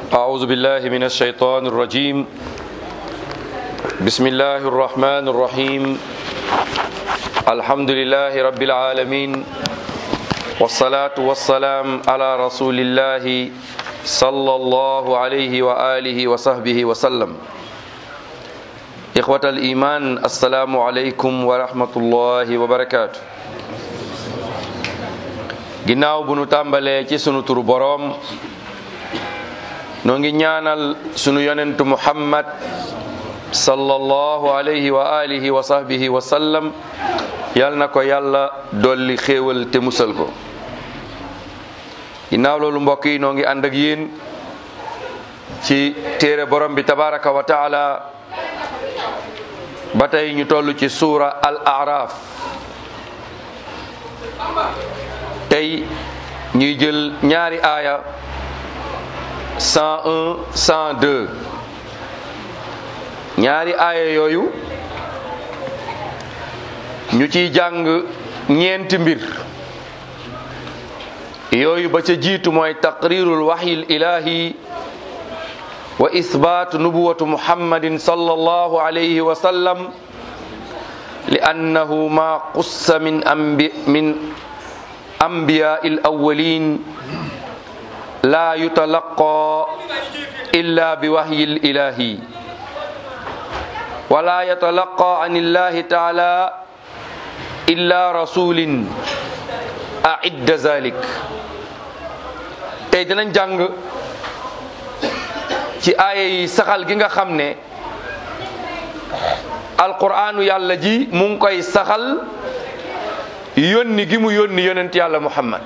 أعوذ بالله من الشيطان الرجيم بسم الله الرحمن الرحيم الحمد لله رب العالمين والصلاة والسلام على رسول الله صلى الله عليه وآله وصحبه وسلم إخوة الإيمان السلام عليكم ورحمة الله وبركاته ginnaaw bu nu tàmbalee ci sunu turu boroom noo ngi ñaanal sunu yonentu muhammad sallallahu alayhi wa alihi wa sahbihi wa sallam yal na ko yàlla dolli xéewal te musal ko ginnaaw loolu mbokk yi noo ngi ànd ak yéen ci téere borom bi tabaraka wa taala ba tey ñu toll ci suura al araf tey ñuy jël ñaari aaya 101 102 ñaari aaya yooyu ñu ciy jàng ñeenti mbir yooyu ba ca jiitu mooy taqrirul waxyi ilahi wa isbaatu nubuwatu muhammadin sallallahu alayhi wa sallam li annahu ma qussa min ambi min أنبياء الأولين لا يتلقى إلا بوحي الإلهي ولا يتلقى عن الله تعالى إلا رسول أعد ذلك tey dinañ jàng ci aaya yi saxal gi nga xam ne alquraanu yàlla ji mu ngi koy saxal yónni gi mu yónni yonent yàlla muhammad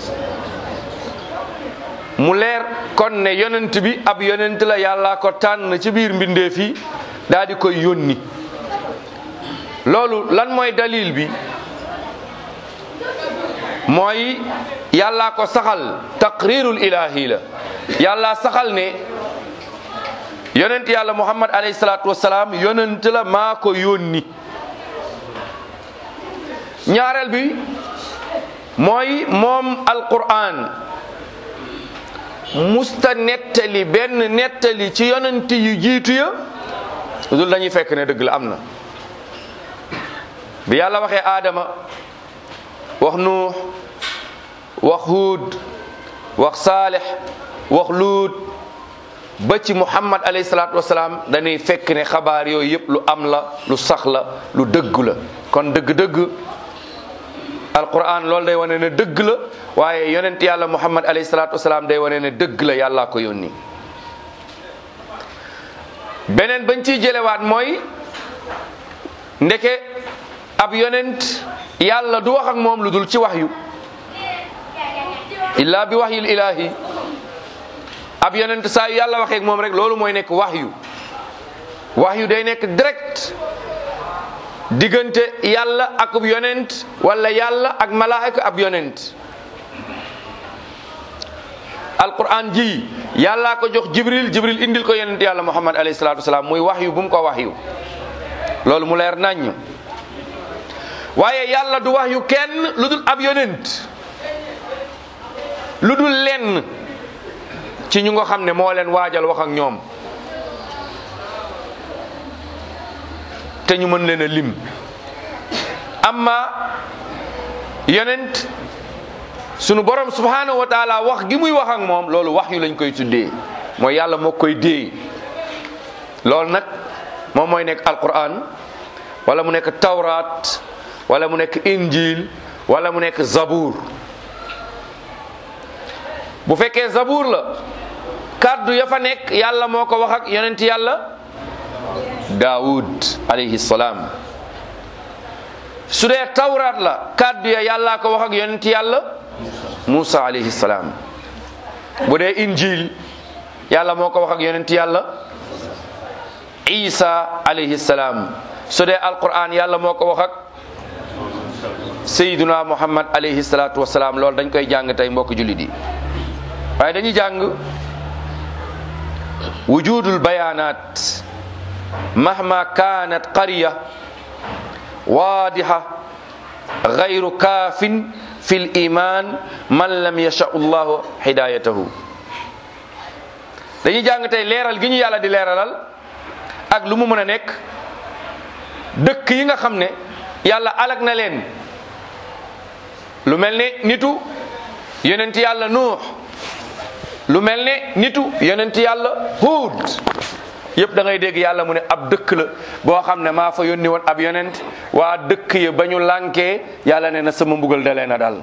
mu leer kon ne yonent bi ab yonent la yàlla ko tànn ci biir mbindeef yi daal di koy yónni loolu lan mooy dalil bi mooy yàlla ko saxal taqrirul ilahi la yàlla saxal ne yonent yàlla muhammad alayhi salaatu wasalaam yonent la maa ko yónni ñaareel bi mooy moom alquran musta nettali benn nettali ci yonent yu jiitu ya dul dañuy fekk ne dëgg la am na bi yàlla waxee aadama wax nuux wax huud wax saalix wax luut ba ci muhammad alayhi salaatu wasalaam dañuy fekk ne xabaar yooyu yëpp lu am la lu sax la lu dëggu la kon dëgg-dëgg alquran loolu day wane ne dëgg la waaye yonent yàlla muhammad alayhi salaatu wasalaam day wane ne dëgg la yàllaa ko yónni beneen bañ ciy jëlewaat mooy ndeke ab yonent yàlla du wax ak moom lu dul ci waxyu illa bi waxyil ilahi ab yonent saa yu yàlla waxee ak moom rek loolu mooy nekk waxyu waxyu day nekk direct diggante yàlla ak ab yonent wala yàlla ak malaaka ab yonent alquran ji yàllaa ko jox jibril jibril indil ko yonent yàlla muhammad alayhi salatu wasalaam muy waxyu bu mu ko waxyu loolu mu leer naññ waaye yàlla du waxyu kenn lu dul ab yonent lu dul lenn ci ñu nga xam ne moo leen waajal wax ak ñoom te ñu mën leen a lim amma yonent sunu borom subhanahu wa taala wax gi muy wax ak moom loolu wax yu lañ koy tuddee mooy yàlla moo koy dee loolu nag moom mooy nekk alquran wala mu nekk tawraat wala mu nekk injil wala mu nekk zabour bu fekkee zabour la kàddu ya fa nekk yàlla moo ko wax ak yonent yàlla daawud alayhi salaam su dee tawraat la kàddu ya yàllaa ko wax ak yonent yàlla Musa alayhi salaam bu dee injil yàlla moo ko wax ak yonent yàlla Isa alayhi salaam su dee alquran yàlla moo ko wax ak Sayyiduna Muhammad alayhi salaatu wasalaam loolu dañ koy jàng tey mbokk jullit yi waaye dañuy jàng wujudul bayaanaat mahma kaanat qarya waadiha gayru kaafin fi l iman man lam yasha llahu hidayatahu dañuy jàng tey leeral gi ñu yàlla di leeralal ak lu mu mën a nekk dëkk yi nga xam ne yàlla alag na leen lu mel ne nitu yonent yàlla nuux lu mel ne nitu yonent yàlla huud yëpp da ngay dégg yàlla mu ne ab dëkk la boo xam ne maa fa yónni woon ab yonent waa dëkk ya ba ñu lànkee yàlla ne na sama mbugal dalee na dal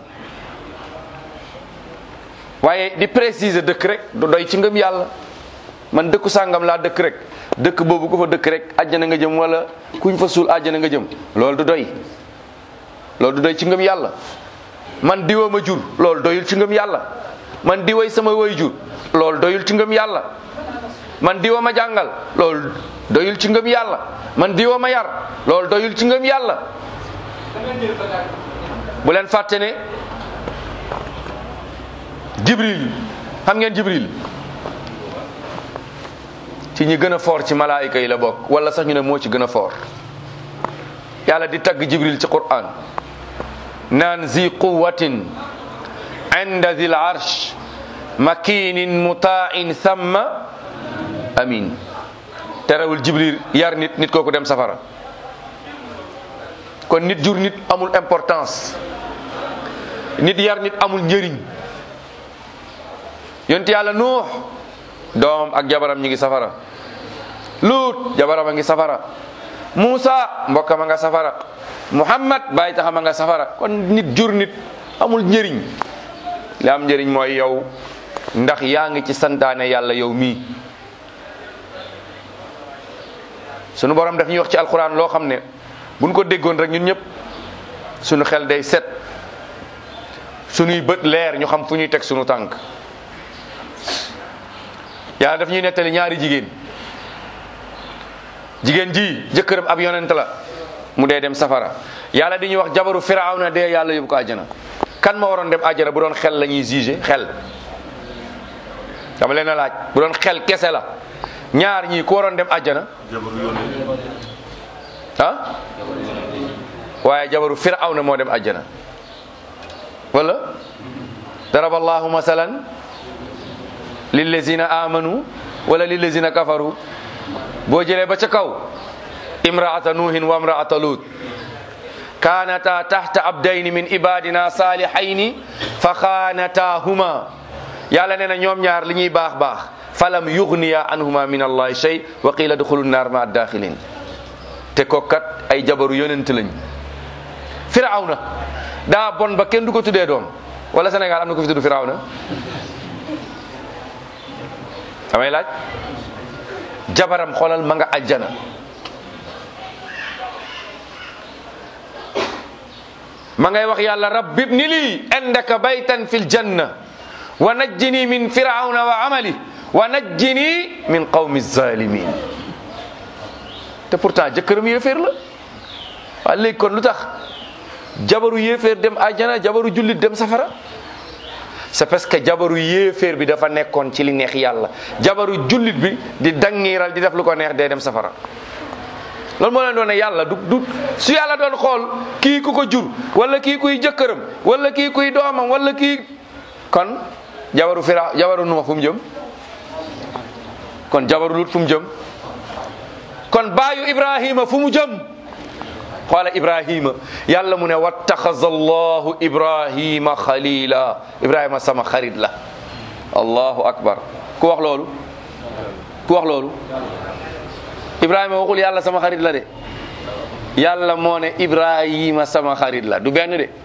waaye di préciser dëkk rek du doy ci ngëm yàlla man dëkku sàngam laa dëkk rek dëkk boobu ku fa dëkk rek àjjana nga jëm wala kuñ fa suul àjjana nga jëm loolu du doy loolu du doy ci ngëm yàlla man diwa ma jur loolu doyul ci ngëm yàlla man diway sama way jur loolu doyul ci ngëm yàlla man diwa ma jàngal loolu doyul ci ngëm yàlla man diwa ma yar loolu doyul ci ngëm yàlla bu leen fàtte ne jibril xam ngeen jibril ci ñi gën a foor ci malaayika yi la bokk wala sax ñu ne moo ci gën a foor yàlla di tagg jibril ci quran naan zi quwatin inda zil arsh makinin mutain thamma amin terewul jibril yar nit nit kooku dem safara kon nit jur nit amul importance nit yar nit amul njëriñ yonent yàlla nuux doomam ak jabaram ñi ngi safara luut jabaram a ngi safara muusa mbokkam a nga safara muhammad bàyyi taxam a nga safara kon nit jur nit amul njëriñ li am njëriñ mooy yow ndax yaa ngi ci santaane yàlla yow mii sunu borom daf ñuy wax ci alquran loo xam ne buñ ko déggoon rek ñun ñëpp sunu xel day set sunuy bët leer ñu xam fu ñuy teg sunu tànk yàlla daf ñuy nettali ñaari jigéen jigéen ji jëkkëram ab yonent la mu dee dem safara yàlla di ñuy wax jabaru firawna dee yàlla yóbbu ko àjjana kan ma waroon dem àjjana bu doon xel la ñuy jugé xel dama leen a laaj bu doon xel kese la ñaar ñii ku waroon dem àjjana ah waaye jabaru firawna moo dem àjjana wala daraba allahu masalan lillazina amanu wala lillazina kafaru boo jëlee ba ca kaw imraata nuuhin wa imraata lut kaanata tahta abdayni min ibadina salihayni fa xaanatahuma yàlla nee na ñoom ñaar li ñuy baax baax falam yugniya anhuma min allahi shay wa qila duxulu naar ma daxilin te kokkat ay jabaru yonent lañ firawna daa bon ba kenn du ko tuddee doom wala Sénégal am na ko fi tudd firawna damay laaj jabaram xoolal ma nga ajjana ma ngay wax yàlla rabbi ibni lii indaka baytan fil janna wa najjini min firawna wa amali wa najjini min qawmi zalimin te pourtant jëkkëram yéeféer la waa léegi kon lu tax jabaru yéeféer dem ajjana jabaru jullit dem safara c'est parce que jabaru yéeféer bi dafa nekkoon ci li neex yàlla jabaru jullit bi di dangiiral di def lu ko neex day dem safara loolu moo leen doon ne yàlla du du su yàlla doon xool kii ku ko jur wala kii kuy jëkkëram wala kii kuy doomam wala kii kon jabaru fira jabaru nuux fu mu jëm kon jabaru lut fu mu jëm kon baayu ibrahima fu mu jëm xoola ibrahima yàlla mu ne wattaxaza allahu ibrahima xalila ibrahima sama xarit la allahu akbar ku wax loolu ku wax loolu ibrahima waxul yàlla sama xarit la de yàlla moo ne ibrahima sama xarit la du benn de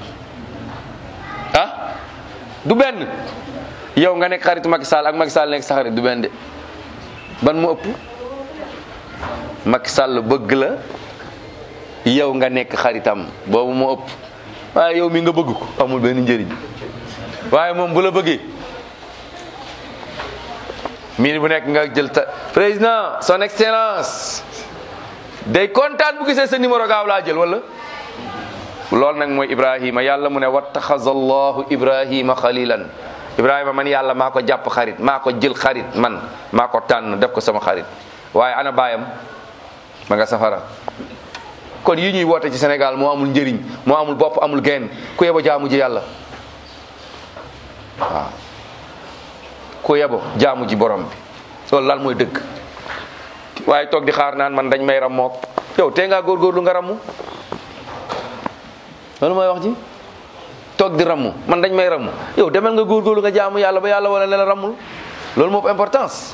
ah du benn yow nga nekk xarit Macky Sall ak Macky Sall nekk sa xarit du benn de ban mu ëpp Macky Sall bëgg la yow nga nekk xaritam boobu moo ëpp waaye yow mi nga bëgg ko amul benn njëriñ waaye moom bu la bëggee miin bu nekk nga jël ta président son excellence day kontaan bu gisee sa numéro gaaw laa jël wala loolu nag mooy ibrahima yàlla mu ne wattaxaza allahu ibrahima xalilan ibrahima man yàlla maa ko jàpp xarit maa ko jël xarit man maa ko tànn def ko sama xarit waaye ana baayam ma nga safara kon yi ñuy woote ci Sénégal moo amul njëriñ moo amul bopp amul genn ku yebo jaamu ji yàlla waaw ku yebo jaamu ji borom bi loolu laal mooy dëgg waaye toog di xaar naan man dañ may rammook yow tee ngaa góorgóorlu nga rammu loolu mooy wax ji toog di rammu man dañ may rammu yow demal nga góorgóorlu nga jaamu yàlla ba yàlla wala ne la rammul loolu moo importance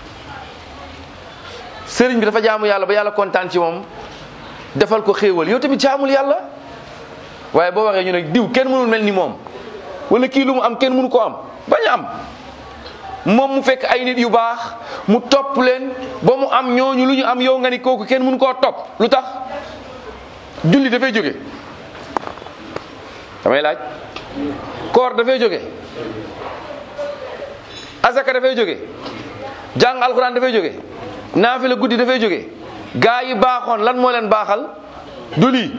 sëriñ bi dafa jaamu yàlla ba yàlla kontaan ci moom defal ko xéewal yow tamit jaamul yàlla waaye boo waxee ñu ne diw kenn mënul mel ni moom wala kii lu mu am kenn mënu ko am bañ a am moom mu fekk ay nit yu baax mu topp leen ba mu am ñooñu lu ñu am yow nga ni kooku kenn mënu koo topp lu tax julli dafay jóge damay laaj koor dafay jóge azaka dafay jóge jàng alxuraan dafay jóge naafila guddi dafay jóge gaa yi baaxoon lan moo leen baaxal du lii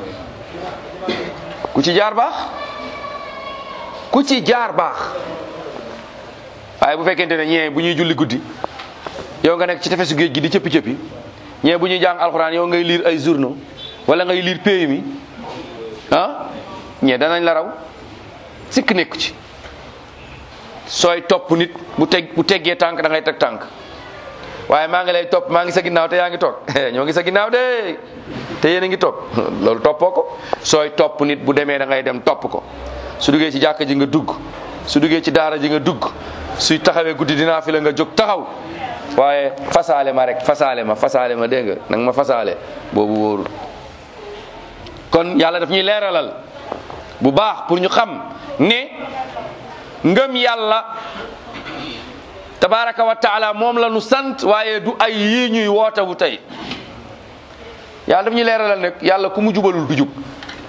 ku ci jaar baax ku ci jaar baax waaye bu fekkente ne ñee bu ñuy julli guddi yow nga nekk ci tefesu géej gi di cëppi cëppi ñee bu ñuy jàng alxuraan yow ngay lire ay journaux wala ngay lire pays mi ah ñee danañ la raw sikk nekku ci sooy topp nit bu teg bu teggee tànk da ngay teg tànk waaye maa ngi lay topp maa ngi sa ginnaaw te yaa ngi toog ñoo ngi sa ginnaaw de te yéen a ngi toog loolu toppoo ko sooy topp nit bu demee da ngay dem topp ko su duggee ci jàkka ji nga dugg su duggee ci daara ji nga dugg suy taxawee guddi dinaa fi la nga jóg taxaw waaye fasaale ma rek fasaale ma fasaale ma dégg nga nag ma fasaale boobu wóorul kon yàlla daf ñuy leeralal bu baax pour ñu xam ne ngëm yàlla tabaraka wa taala moom la nu sant waaye du ay yii ñuy woote wu tey yàlla daf ñuy leeralal ne yàlla ku mu jubalul du jub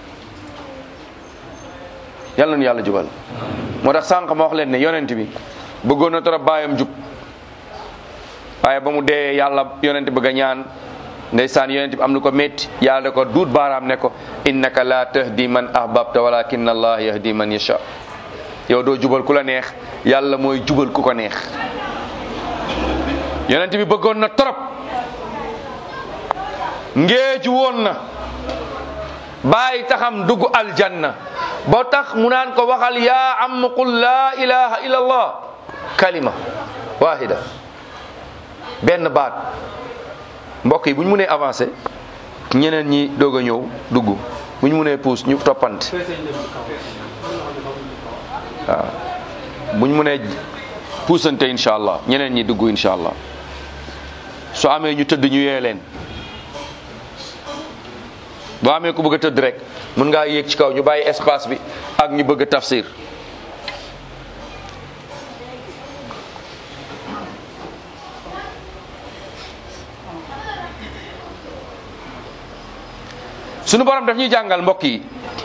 yàlla nu yàlla jubal moo tax sànq ma wax leen ne yonent bi bëggoon na trop baayam jub waaye ba mu dee yàlla yonent bëgg a ñaan ndeysaan yonent bi am lu ko métti yàlla da ko duut baaraam ne ko innaka la tahdi man ahbabta walakin allah yahdi man yasha yow doo jubal ku la neex yàlla mooy jubal ku ko neex yonent bi bëggoon na trop ngeeju woon na bàyyi taxam dugg aljanna ba tax mu naan ko waxal yaa am qul laa ilaha illa allah kalima wahida benn baat mbokk yi bu ñu mënee avancé ñeneen ñi doog a ñëw dugg bu ñu mënee puus ñu toppante waaw bu ñu mënee puusante incha allah ñeneen ñi dugg incha allah su amee ñu tëdd ñu yee leen boo amee ku bëgg a tëdd rek mën ngaa yéeg ci kaw ñu bàyyi espace bi ak ñu bëgg a tafsir sunu borom daf ñuy jàngal mbokk yi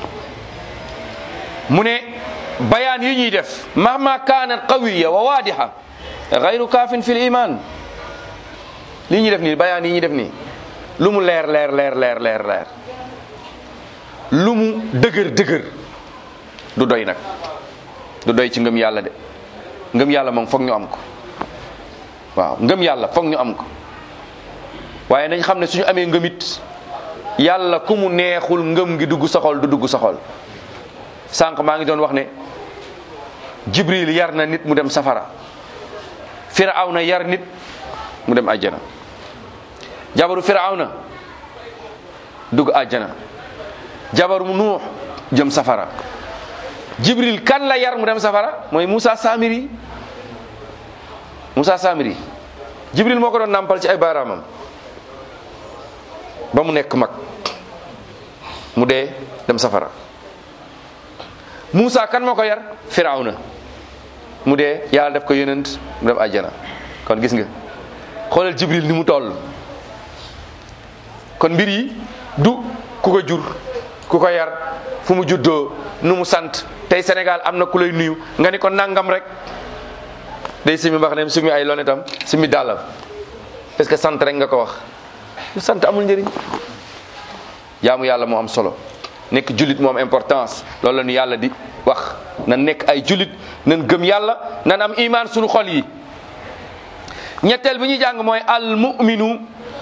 mu ne bayaan yi ñuy def mahma kaanat qawiya wa waadiha gayru kaafin fi l iman lii ñuy def nii bayaan yi ñuy def nii lu mu leer leer leer leer leer leer lu mu dëgër dëgër du doy nag du doy ci ngëm yàlla de ngëm yàlla moom foog ñu am ko waaw ngëm yàlla foog ñu am ko waaye nañ xam ne suñu amee ngëmit yàlla ku mu neexul ngëm gi dugg sa xol du dugg sa xol sànq maa ngi doon wax ne jibril yar na nit mu dem safara firawna yar nit mu dem àjjana jabaru firawna dugg àjjana jabaru nuux jëm safara jibril kan la yar mu dem safara mooy Moussa Samiri Moussa Samiri jibril moo ko doon nàmpal ci ay baaraamam ba mu nekk mag mu dee dem safara Moussa kan moo ko yar firawna mu dee yàlla def ko yonent mu dem àjjana kon gis nga xoolal jibril ni mu toll kon mbir yi du ku ko jur ku ko yar fu mu juddoo nu mu sant tey Sénégal am na ku lay nuyu nga ni ko nangam rek day simi mbax ne simi ay lonetam simi dàllam parce que sant rek nga ko wax lu sant amul njëriñ jaamu yàlla moo am solo nekk jullit moo am importance loolu la ñu yàlla di wax na nekk ay jullit nan gëm yàlla nan am imaan suñu xol yi ñetteel bi ñuy jàng mooy al muminu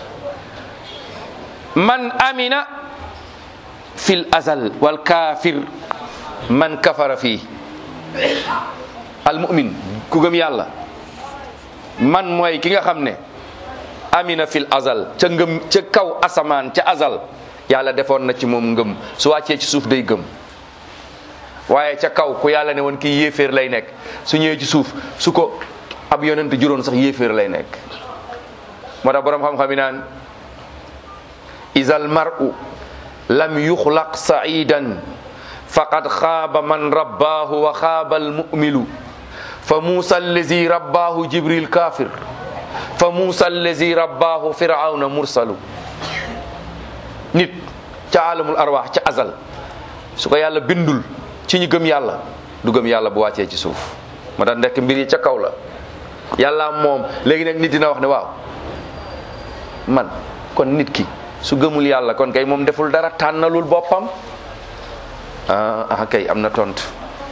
man amina fil azal wal kaafir man kafara fii al mumin ku gëm yàlla man mooy ki nga xam ne amina fil azal ca ngëm ca kaw asamaan ca azal yàlla defoon na ci moom ngëm su wàccee ci suuf day gëm waaye ca kaw ku yàlla ne woon kii yéeféer lay nekk su ñëwee ci suuf su ko ab yonent juróon sax yéeféer lay nekk moo tax boroom xam-xam yi naan isal mar'u lam yuxlaq sa'idan faqad xaaba man rabbaahu wa xaaba almu'milu fa muusa allazi rabbaahu jibril kafir fa muusa allazi rabbaahu firawna mursalu nit ca alamul arwaax ca azal su ko yàlla bindul ci ñu gëm yàlla du gëm yàlla bu wàccee ci suuf ma tax ndekk mbir yi ca kaw la yàlla moom léegi nag nit dina wax ne waaw man kon nit ki su gëmul yàlla kon kay moom deful dara tànnalul boppam ah ah kay am na tontu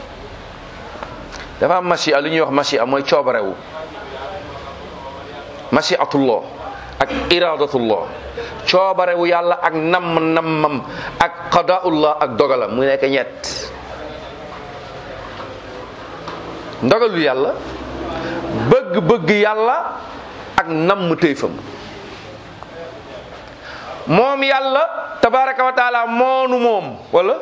dafa am machia lu ñuy wax machia mooy coobarewu machiatullah ak iradatullah coobarewu yàlla ak namm nammam ak qadaullah ak dogalam mu nekk ñett ndogalu yàlla bëgg-bëgg yàlla ak namm téyfam moom yàlla tabaraka wa taala moonu moom wala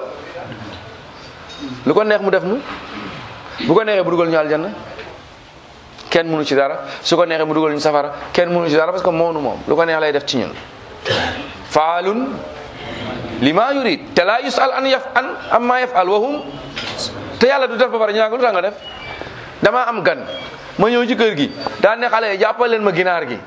lu ko neex mu def nu bu ko neexee mu dugal ñu aljanna kenn mënu ci dara su ko neexee mu dugal ñu safara kenn mënu ci dara parce que moonu moom lu ko neex lay def ci ñun faalun lima yurid te laa yusal an yaf an amma yafal wahum te yàlla du def ba pare ñu naan ko lu tax nga def dama am gan ma ñëw ci kër gi daan ne xale yi jàppal leen ma ginaar gi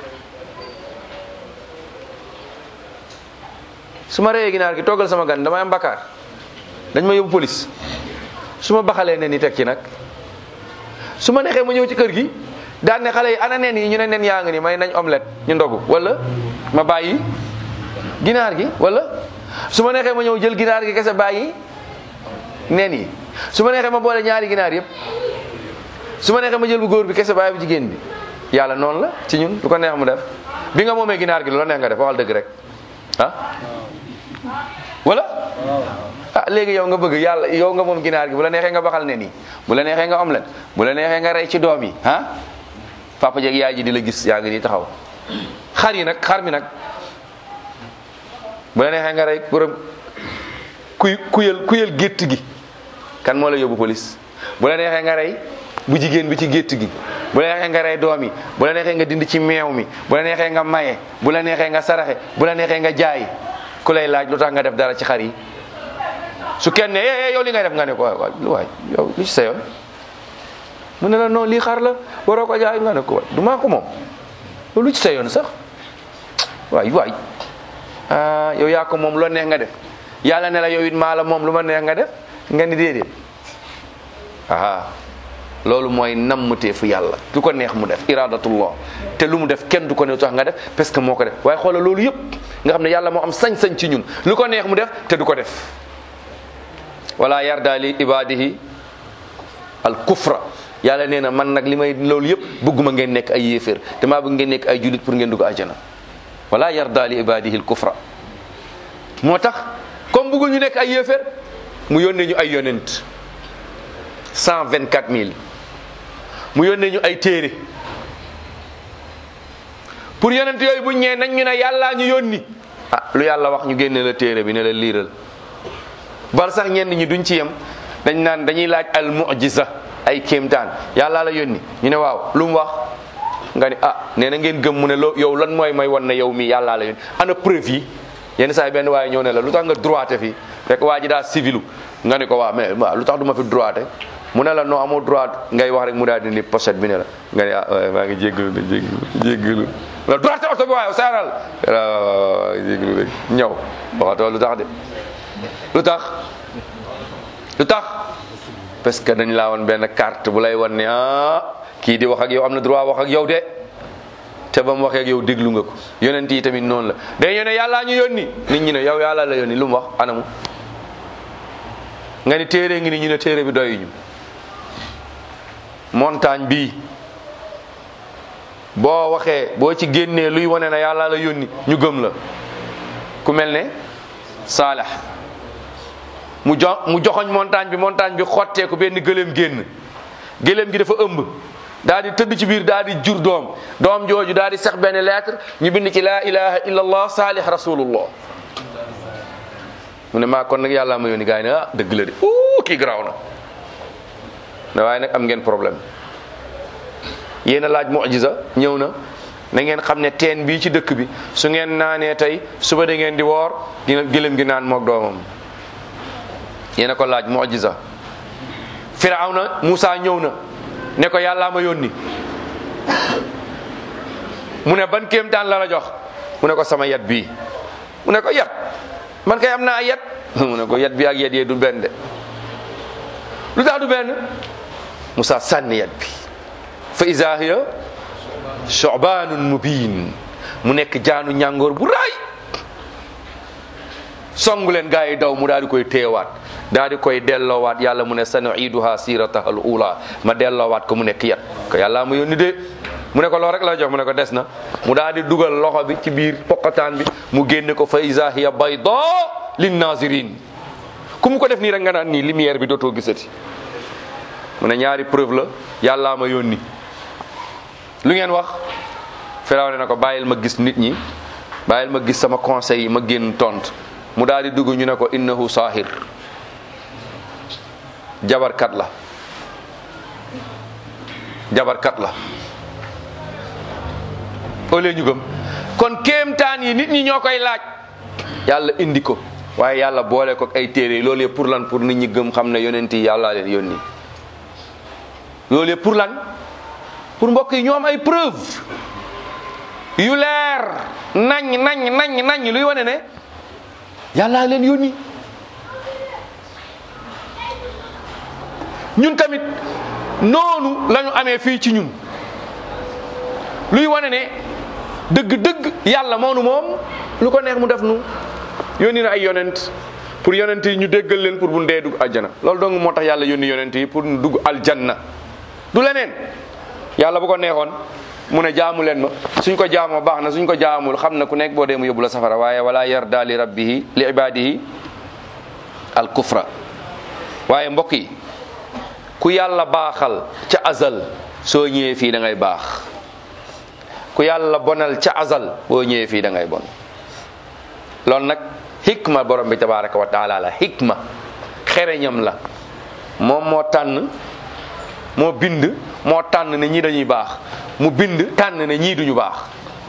su ma reyee ginaar gi toggal sama gan damay am bakkaar dañ ma yóbbu police su ma baxalee nen yi teg ci nag su ma neexee ma ñëw ci kër gi daan ne xale yi ana nen yi ñu ne nen yaa ngi ni may nañ omelette ñu ndogu wala ma bàyyi ginaar gi wala su ma neexee ma ñëw jël ginaar gi kese bàyyi nen yi su ma neexee ma boole ñaari ginaar yëpp su ma neexee ma jël bu góor bi kese bàyyi bu jigéen bi yàlla noonu la ci ñun lu ko neex mu def bi nga moomee ginaar gi lu la neex nga def waxal dëgg rek ah wala ah léegi yow nga bëgg yàlla yow nga moom ginaar gi bu la neexee nga baxal nen yi bu la neexee nga omelette bu la neexee nga rey ci doom yi ah papa jeeg yaay ji di la gis yaa ngi nii taxaw xar yi nag xar mi nag bu la neexee nga rey borom kuy kuyal kuyal gétt gi kan moo la yóbbu police bu la neexee nga rey bu jigéen bi ci gétt gi bu la neexee nga rey doom yi bu la neexee nga dindi ci meew mi bu la neexee nga maye bu la neexee nga saraxe bu la neexee nga jaay ku lay laaj lu tax nga def dara ci xar yi su kenn ne eh yow li ngay def nga ne ko waay waay yow li ci sa yoon mu ne la non lii xar la waroo ko jaay nga ne ko waay du maa ko moom lu ci sa yoon sax waay waay ah yow yaa ko moom loo neex nga def yàlla ne la yow it maa la moom lu ma neex nga def nga ni déedéet aha loolu mooy nammuteefu yàlla du ko neex mu def iradatullah te lu mu def kenn du ko ne tax nga def parce que moo ko def waaye xoolal loolu yëpp nga xam ne yàlla moo am sañ-sañ ci ñun lu ko neex mu def te du ko def wala yarda li ibadihi al kufra yàlla nee na man nag li may loolu yëpp bëgguma ngeen nekk ay yéeféer te maa bëgg ngeen nekk ay julit pour ngeen dugg àjjana wala yarda li ibadihi al kufra moo tax comme bëggul ñu nekk ay yéeféer mu yónnee ñu ay yonent cent vingt quatre mille mu yónnee ñu ay téere pour yonent yooyu buñ ñëwee nañ ñu ne yàllaa ñu yónni ah lu yàlla wax ñu génne la téere bi ne la liiral bal sax ñenn ñi duñ ci yem dañ naan dañuy laaj al mu'jiza ay kéemtaan yàllaa la yónni ñu ne waaw lu mu wax nga ni ah nee na ngeen gëm mu ne loo yow lan mooy may wan ne yow mi yàllaa la yónni ana preuve yi yenn saa yi benn waaye ñëw ne la lu tax nga droité fii rek waa ji daa civilu nga ni ko waa mais waaw lu tax du ma fi droité mu ne la non amoo droit ngay wax rek mu daal di ni pochette bi ne la nga ne ah maa ngi jéggalu de jéggalu jéggalu la droité oto bi waaye saaral waaw jéggalu rek ñëw waxatoo lu tax de lu tax lu tax parce que dañ laa woon benn carte bu lay wan ne ah kii di wax ak yow am na droit wax ak yow de te ba mu waxee ak yow déglu nga ko yonent yi tamit noonu la day ne yàllaa ñu yónni nit ñi ne yow yàlla la yónni lu mu wax anamu nga ni téere ngi ni ñu ne téere bi doyuñu montagne bii boo waxee boo ci génnee luy wane na yàlla la yónni ñu gëm la ku mel ne saalax mu jo mu joxoñ montagne bi montagne bi xotteeku benn gëléem génn gëléem gi dafa ëmb daal di tëdd ci biir daal di jur doom doom jooju daal di sax benn lettre ñu bind ci laa ilaha illa allah saalih rasulullah mu ne maa kon nag yàlla ma yónni gars yi ne ah dëgg la de uu kii garaaw na ne waaye nag am ngeen problème yéen a laaj mujiza ñëw na na ngeen xam ne teen bii ci dëkk bi su ngeen naanee tey suba da ngeen di woor dina gëlëm gi naan moog doomam yéen a ko laaj mujiza firawna Musa ñëw na ne ko yàllaa ma yónni mu ne ban kéemtaan la la jox mu ne ko sama yat bii mu ne ko yat man kay am naa yat mu ne ko yat bi ak yat yee du benn de lu tax du benn Musa sànni yat bi fa iza hiya shobaanun mubin mu nekk jaanu ñàngoor bu raay songu leen gaa yi daw mu daal di koy teewaat daal di koy delloowaat yàlla mu ne sanuiduha sirataha al ula ma delloowaat ko mu nekk yat ko yàlla ma yónni de mu ne ko loolu rek la jox mu ne ko des na mu daal di dugal loxo bi ci biir poqataan bi mu génne ko fa iza hiya bayda lin nazirin ku mu ko def nii rek nga naan nii lumière bi dootoo gisati mu ne ñaari preuve la yàllaa ma yónni lu ngeen wax firaw ne na ko bàyyil ma gis nit ñi bàyyil ma gis sama conseil yi ma génn tont mu daal di dugg ñu ne ko innahu saahir jabarkat la jabarkat la au lieu ñu gëm kon kéemtaan yi nit ñi ñoo koy laaj yàlla indi ko waaye yàlla boole ko ay téere loolu yëpp pour lan pour nit ñi gëm xam ne yonent yi yàllaa leen yónni loolu yëpp pour lan pour mbokk yi ñoo am ay preuve yu leer nañ nañ nañ nañ luy wane ne yàllaa leen yónni ñun tamit noonu la ñu amee fii ci ñun luy wane ne dëgg-dëgg yàlla moonu moom lu ko neex mu def nu yónni na ay yonent pour yonent yi ñu déggal leen pour bu ndee dugg aljana loolu dong moo tax yàlla yónni yonent yi pour ñu dugg aljanna du leneen yàlla bu ko neexoon mu ne jaamu leen ma suñ ko jaamoo baax na suñ ko jaamul xam na ku nekk boo dee mu yóbbu la safara waaye wala yarda li rabbihi li ibadihi al kufra waaye mbokk yi ku yàlla baaxal ca azal soo ñëwee fii da ngay baax ku yàlla bonal ca azal boo ñëwee fii da ngay bon loolu nag hikma borom bi tabaraka wa taala la hikma xereñam la moom moo tànn moo bind moo tànn ne ñii dañuy baax mu bind tànn ne ñii duñu baax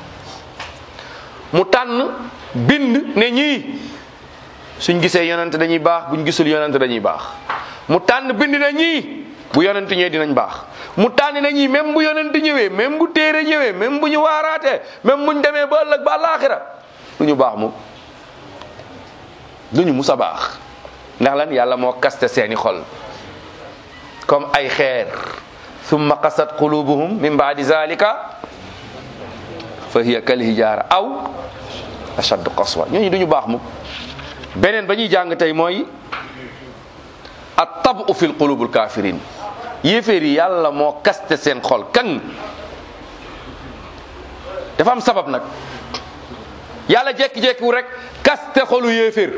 mu tànn bind ne ñii suñ gisee yonent dañuy baax buñ gisul yonent dañuy baax mu tànn bind ne ñii bu yonent ñëwee dinañ baax mu tànn ne ñii même bu yonent ñëwee même bu téere ñëwee même bu ñu waaraatee même buñ demee ba ëllëg ba àllaaxira duñu baax mu duñu mus a baax ndax lan yàlla moo kaste seeni xol comme ay xeer summa qasat qulubuhum min baadi zalika fa hiya kal hijaara aw ashaddu qaswa ñooñu duñu baax mu beneen ba ñuy jàng tey mooy at tabu fi qulubul kafirin yéeféer yi yàlla moo kaste seen xol kan dafa am sabab nag yàlla jekki-jekkiwu rek kaste xolu yéeféer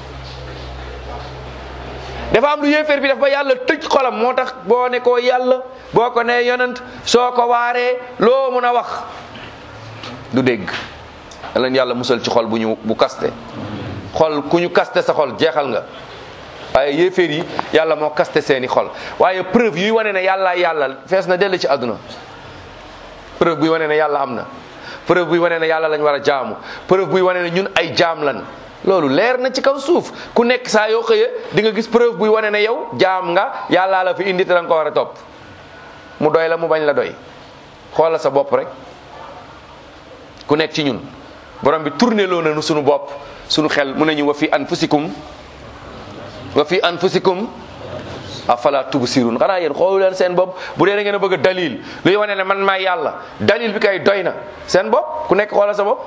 dafa am lu yéeféer bi def ba yàlla tëj xolam moo tax boo ne ko yàlla boo ko ne yonent soo ko waaree loo mun a wax du dégg leen yàlla musal ci xol bu ñu bu kaste xol ku ñu kaste sa xol jeexal nga waaye yéeféer yi yàlla moo kaste seeni xol waaye preuve yuy wane ne yàlla yàlla fees na dell ci àdduna preuve buy wane ne yàlla am na preuve buy wane ne yàlla lañ war a jaamu preuve buy wane ne ñun ay jaam lan loolu leer na ci kaw suuf ku nekk saa yoo xëyee di nga gis preuve buy wane ne yow jaam nga yàllaa la fi indi te da nga ko war a topp mu doy la mu bañ la doy xoolal sa bopp rek ku nekk ci ñun borom bi tourné loo nañu sunu bopp sunu xel mu ne ñu wa fi anfusikum wa fi anfusikum afala tubsirun xanaa yéen xoolu leen seen bopp bu dee da ngeen a bëgg a dalil luy wane ne man maay yàlla dalil bi kay doy na seen bopp ku nekk xoolal sa bopp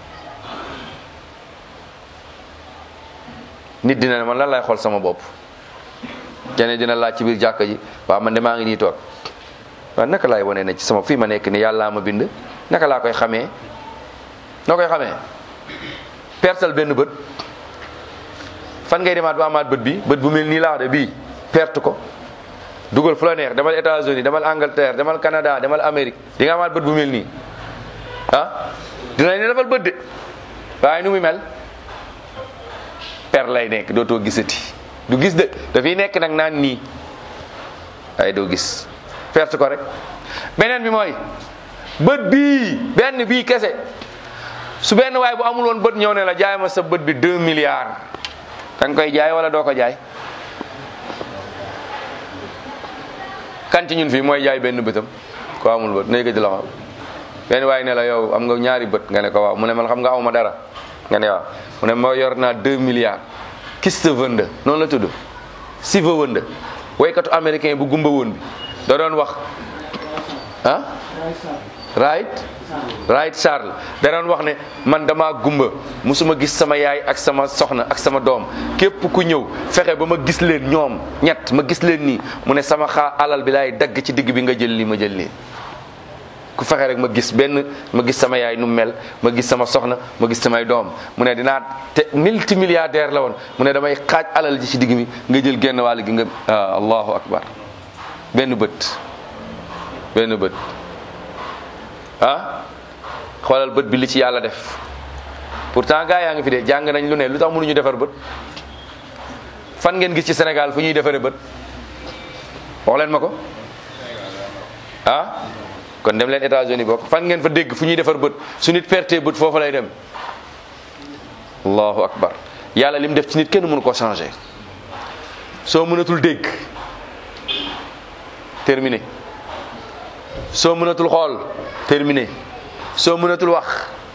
nit dina ne man lan lay xool sama bopp keneen dina laaj ci biir jàkka ji waaw man de maa ngi nii toog waaw naka laay wane ne ci sama fii ma nekk ni yàllaa ma bind naka laa koy xamee noo koy xamee pertal benn bët fan ngay demaat ba amaat bët bi bët bu mel nii laa wax de bii perte ko dugal fu la neex demal États-Unis demal Angleterre demal Canada demal Amérique di nga amaat bët bu mel nii ah dinañ ne defal bët de waaye nu muy mel per lay nekk dootoo gisati du gis de dafay nekk nag naan nii ay doo gis perte ko rek beneen bi mooy bët bii benn bii kese su benn waay bu amul woon bët ñëw ne la jaay ma sa bët bi deux milliards da nga koy jaay wala doo ko jaay kan ci ñun fii mooy jaay benn bëtam ko amul bët nay ko di la xam benn waay ne la yow am nga ñaari bët nga ne ko waaw mu ne man xam nga awma dara nga ne waaw mu ne moo yor naa deux milliards kiste vënd noonu la tudd si va wënd waykatu américain bu gumba woon bi da doon wax ah right right Charles da doon wax ne man dama gumba musuma gis sama yaay ak sama soxna ak sama doom képp ku ñëw fexe ba ma gis leen ñoom ñett ma gis leen nii mu ne sama xaa alal bi laay dagg ci digg bi nga jël lii ma jël lii ku fexe rek ma gis benn ma gis sama yaay nu mel ma gis sama soxna ma gis samay doom mu ne dinaa te multimilliardaire la woon mu ne damay xaaj alal ji ci digg mi nga jël genn wàll gi nga ah allahu akbar benn bët benn bët ah xoolal bët bi li ci yàlla def pourtant gaa yaa ngi fi de jàng nañ lu ne lu tax mënuñu defar bët fan ngeen gis ci Sénégal fu ñuy defaree bët wax leen ma ko ah kon dem leen États-Unis bokk fan ngeen fa dégg fu ñuy defar bët su nit perte bët foofu lay dem allahu akbar yàlla lim def ci nit kenn mënu ko changer soo mënatul dégg terminé soo mënatul xool terminé soo mënatul wax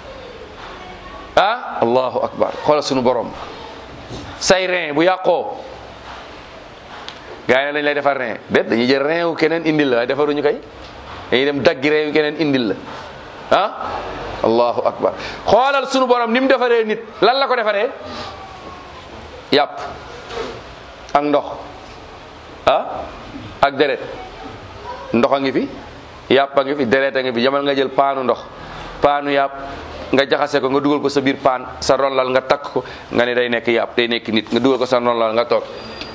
ah allahu akbar xoolal sunu borom say rein bu yàqoo gaa yi lañ lay defar rein déet dañuy jël rein wu keneen indil la waaye defaruñu kay dañuy dem daggi rein wu keneen indil la ah allahu akbar xoolal sunu borom ni mu defaree nit lan la ko defaree yàpp ak ndox ah ak deret ndox a ngi fi yàpp a ngi fi deret a ngi fi jamal nga jël paanu ndox paanu yàpp nga jaxase ko nga dugal ko sa biir paan sa ronlal nga takk ko nga ne day nekk yàpp day nekk nit nga dugal ko sa ronlal nga toog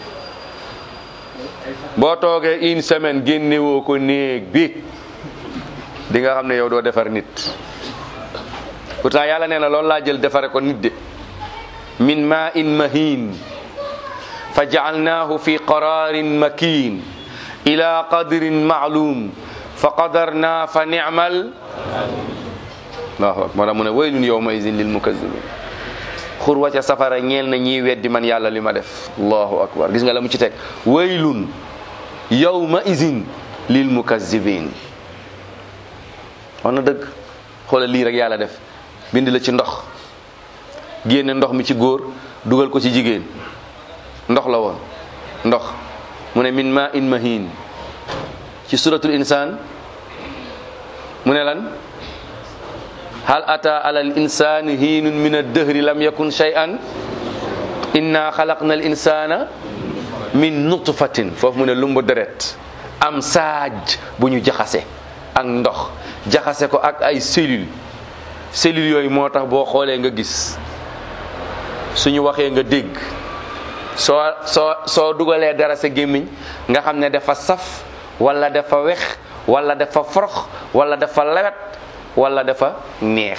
boo toogee une semaine génnewoo ko néeg bi di nga xam ne yow doo defar nit pourtant yàlla nee na loolu laa jël defare ko nit de min ma in mahin fa jaalnaahu fi qararin makin ila qadrin maalum fa qadarna fa ni'mal allahu akbar moo tax mu ne waylun yawma izin lil mukazzibin xur wa ca safara ñeel na ñiy weddi man yàlla li ma def allahu akbar gis nga la mu ci teg waylun yawma izin lil mukazzibin wax na dëgg xoolal lii rek yàlla def bind la ci ndox génne ndox mi ci góor dugal ko ci jigéen ndox la woon ndox mu ne min ma in mahin ci suratul insan mu ne lan hal ata ala al insani hiinun min ad-dahri lam yakun shay'an inna xalaqna al insana min nutfatin foofu mu ne lumbu deret am saaj bu ñu jaxase ak ndox jaxase ko ak ay cellules cellules yooyu moo tax boo xoolee nga gis suñu waxee nga dégg soo soo soo dugalee dara sa gémmiñ nga xam ne dafa saf wala dafa wex wala dafa forox wala dafa lewet wala dafa neex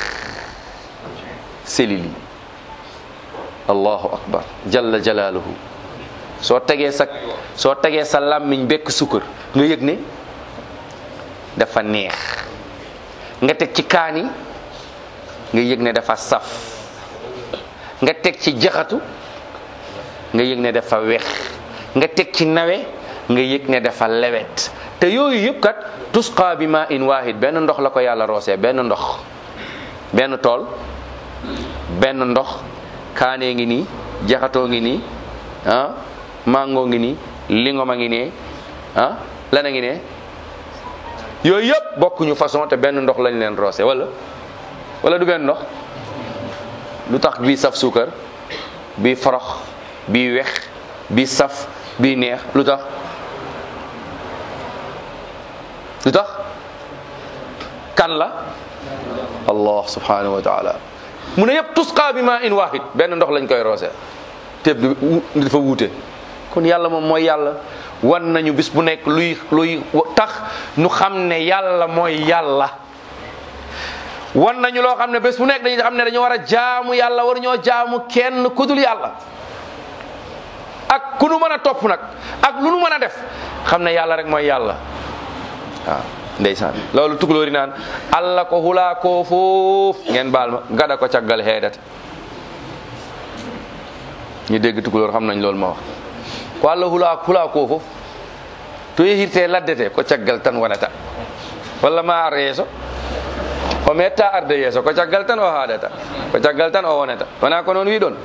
cellules yi allahu akbar jalla jalaaluhu soo tegee sa soo tegee sa làmmiñ bekk sukkar nga yëg ne dafa neex nga teg ci kaani nga yëg ne dafa saf nga teg ci jaxatu nga yëg ne dafa wex nga teg ci nawe nga yëg ne dafa lewet te yooyu yëpp kat tusqa bi ma in wahid benn ndox la ko yàlla roosee benn ndox benn tool benn ndox kaanee ngi nii jaxatoo ngi nii ah mango ngi nii lingom a ngi nee ah lan a ngi nee yooyu yëpp bokkuñu façon te benn ndox lañ leen roose wala wala du benn ndox lu tax bii saf suukar bii forox bii wex bii saf bii neex lu tax lu tax kan la allah subhanahu wa taala mu ne yëpp tusqa bi ma in wahid benn ndox lañ koy roose te dafa wuute kon yàlla moom mooy yàlla wan nañu bis bu nekk luy luy tax nu xam ne yàlla mooy yàlla wan nañu loo xam ne bés bu nekk dañuy xam ne dañu war a jaamu yàlla war ñoo jaamu kenn ku dul yàlla ak ku nu mën a topp nag ak lu nu mën a def xam ne yàlla rek mooy yàlla waaw ndeysaan loolu tukulóori naan allah ko hulaa koo foof ngeen baal ma gada ko caggal heedata ñu dégg tukulóor xam nañ loolu ma wax ko allah hulaa hulaa koo foof to yehirte laddete ko caggal tan wonata walla ma ar yeeso o metta arde yeeso ko caggal tan o haadata ko caggal tan o wonata wona ko noon wi ɗon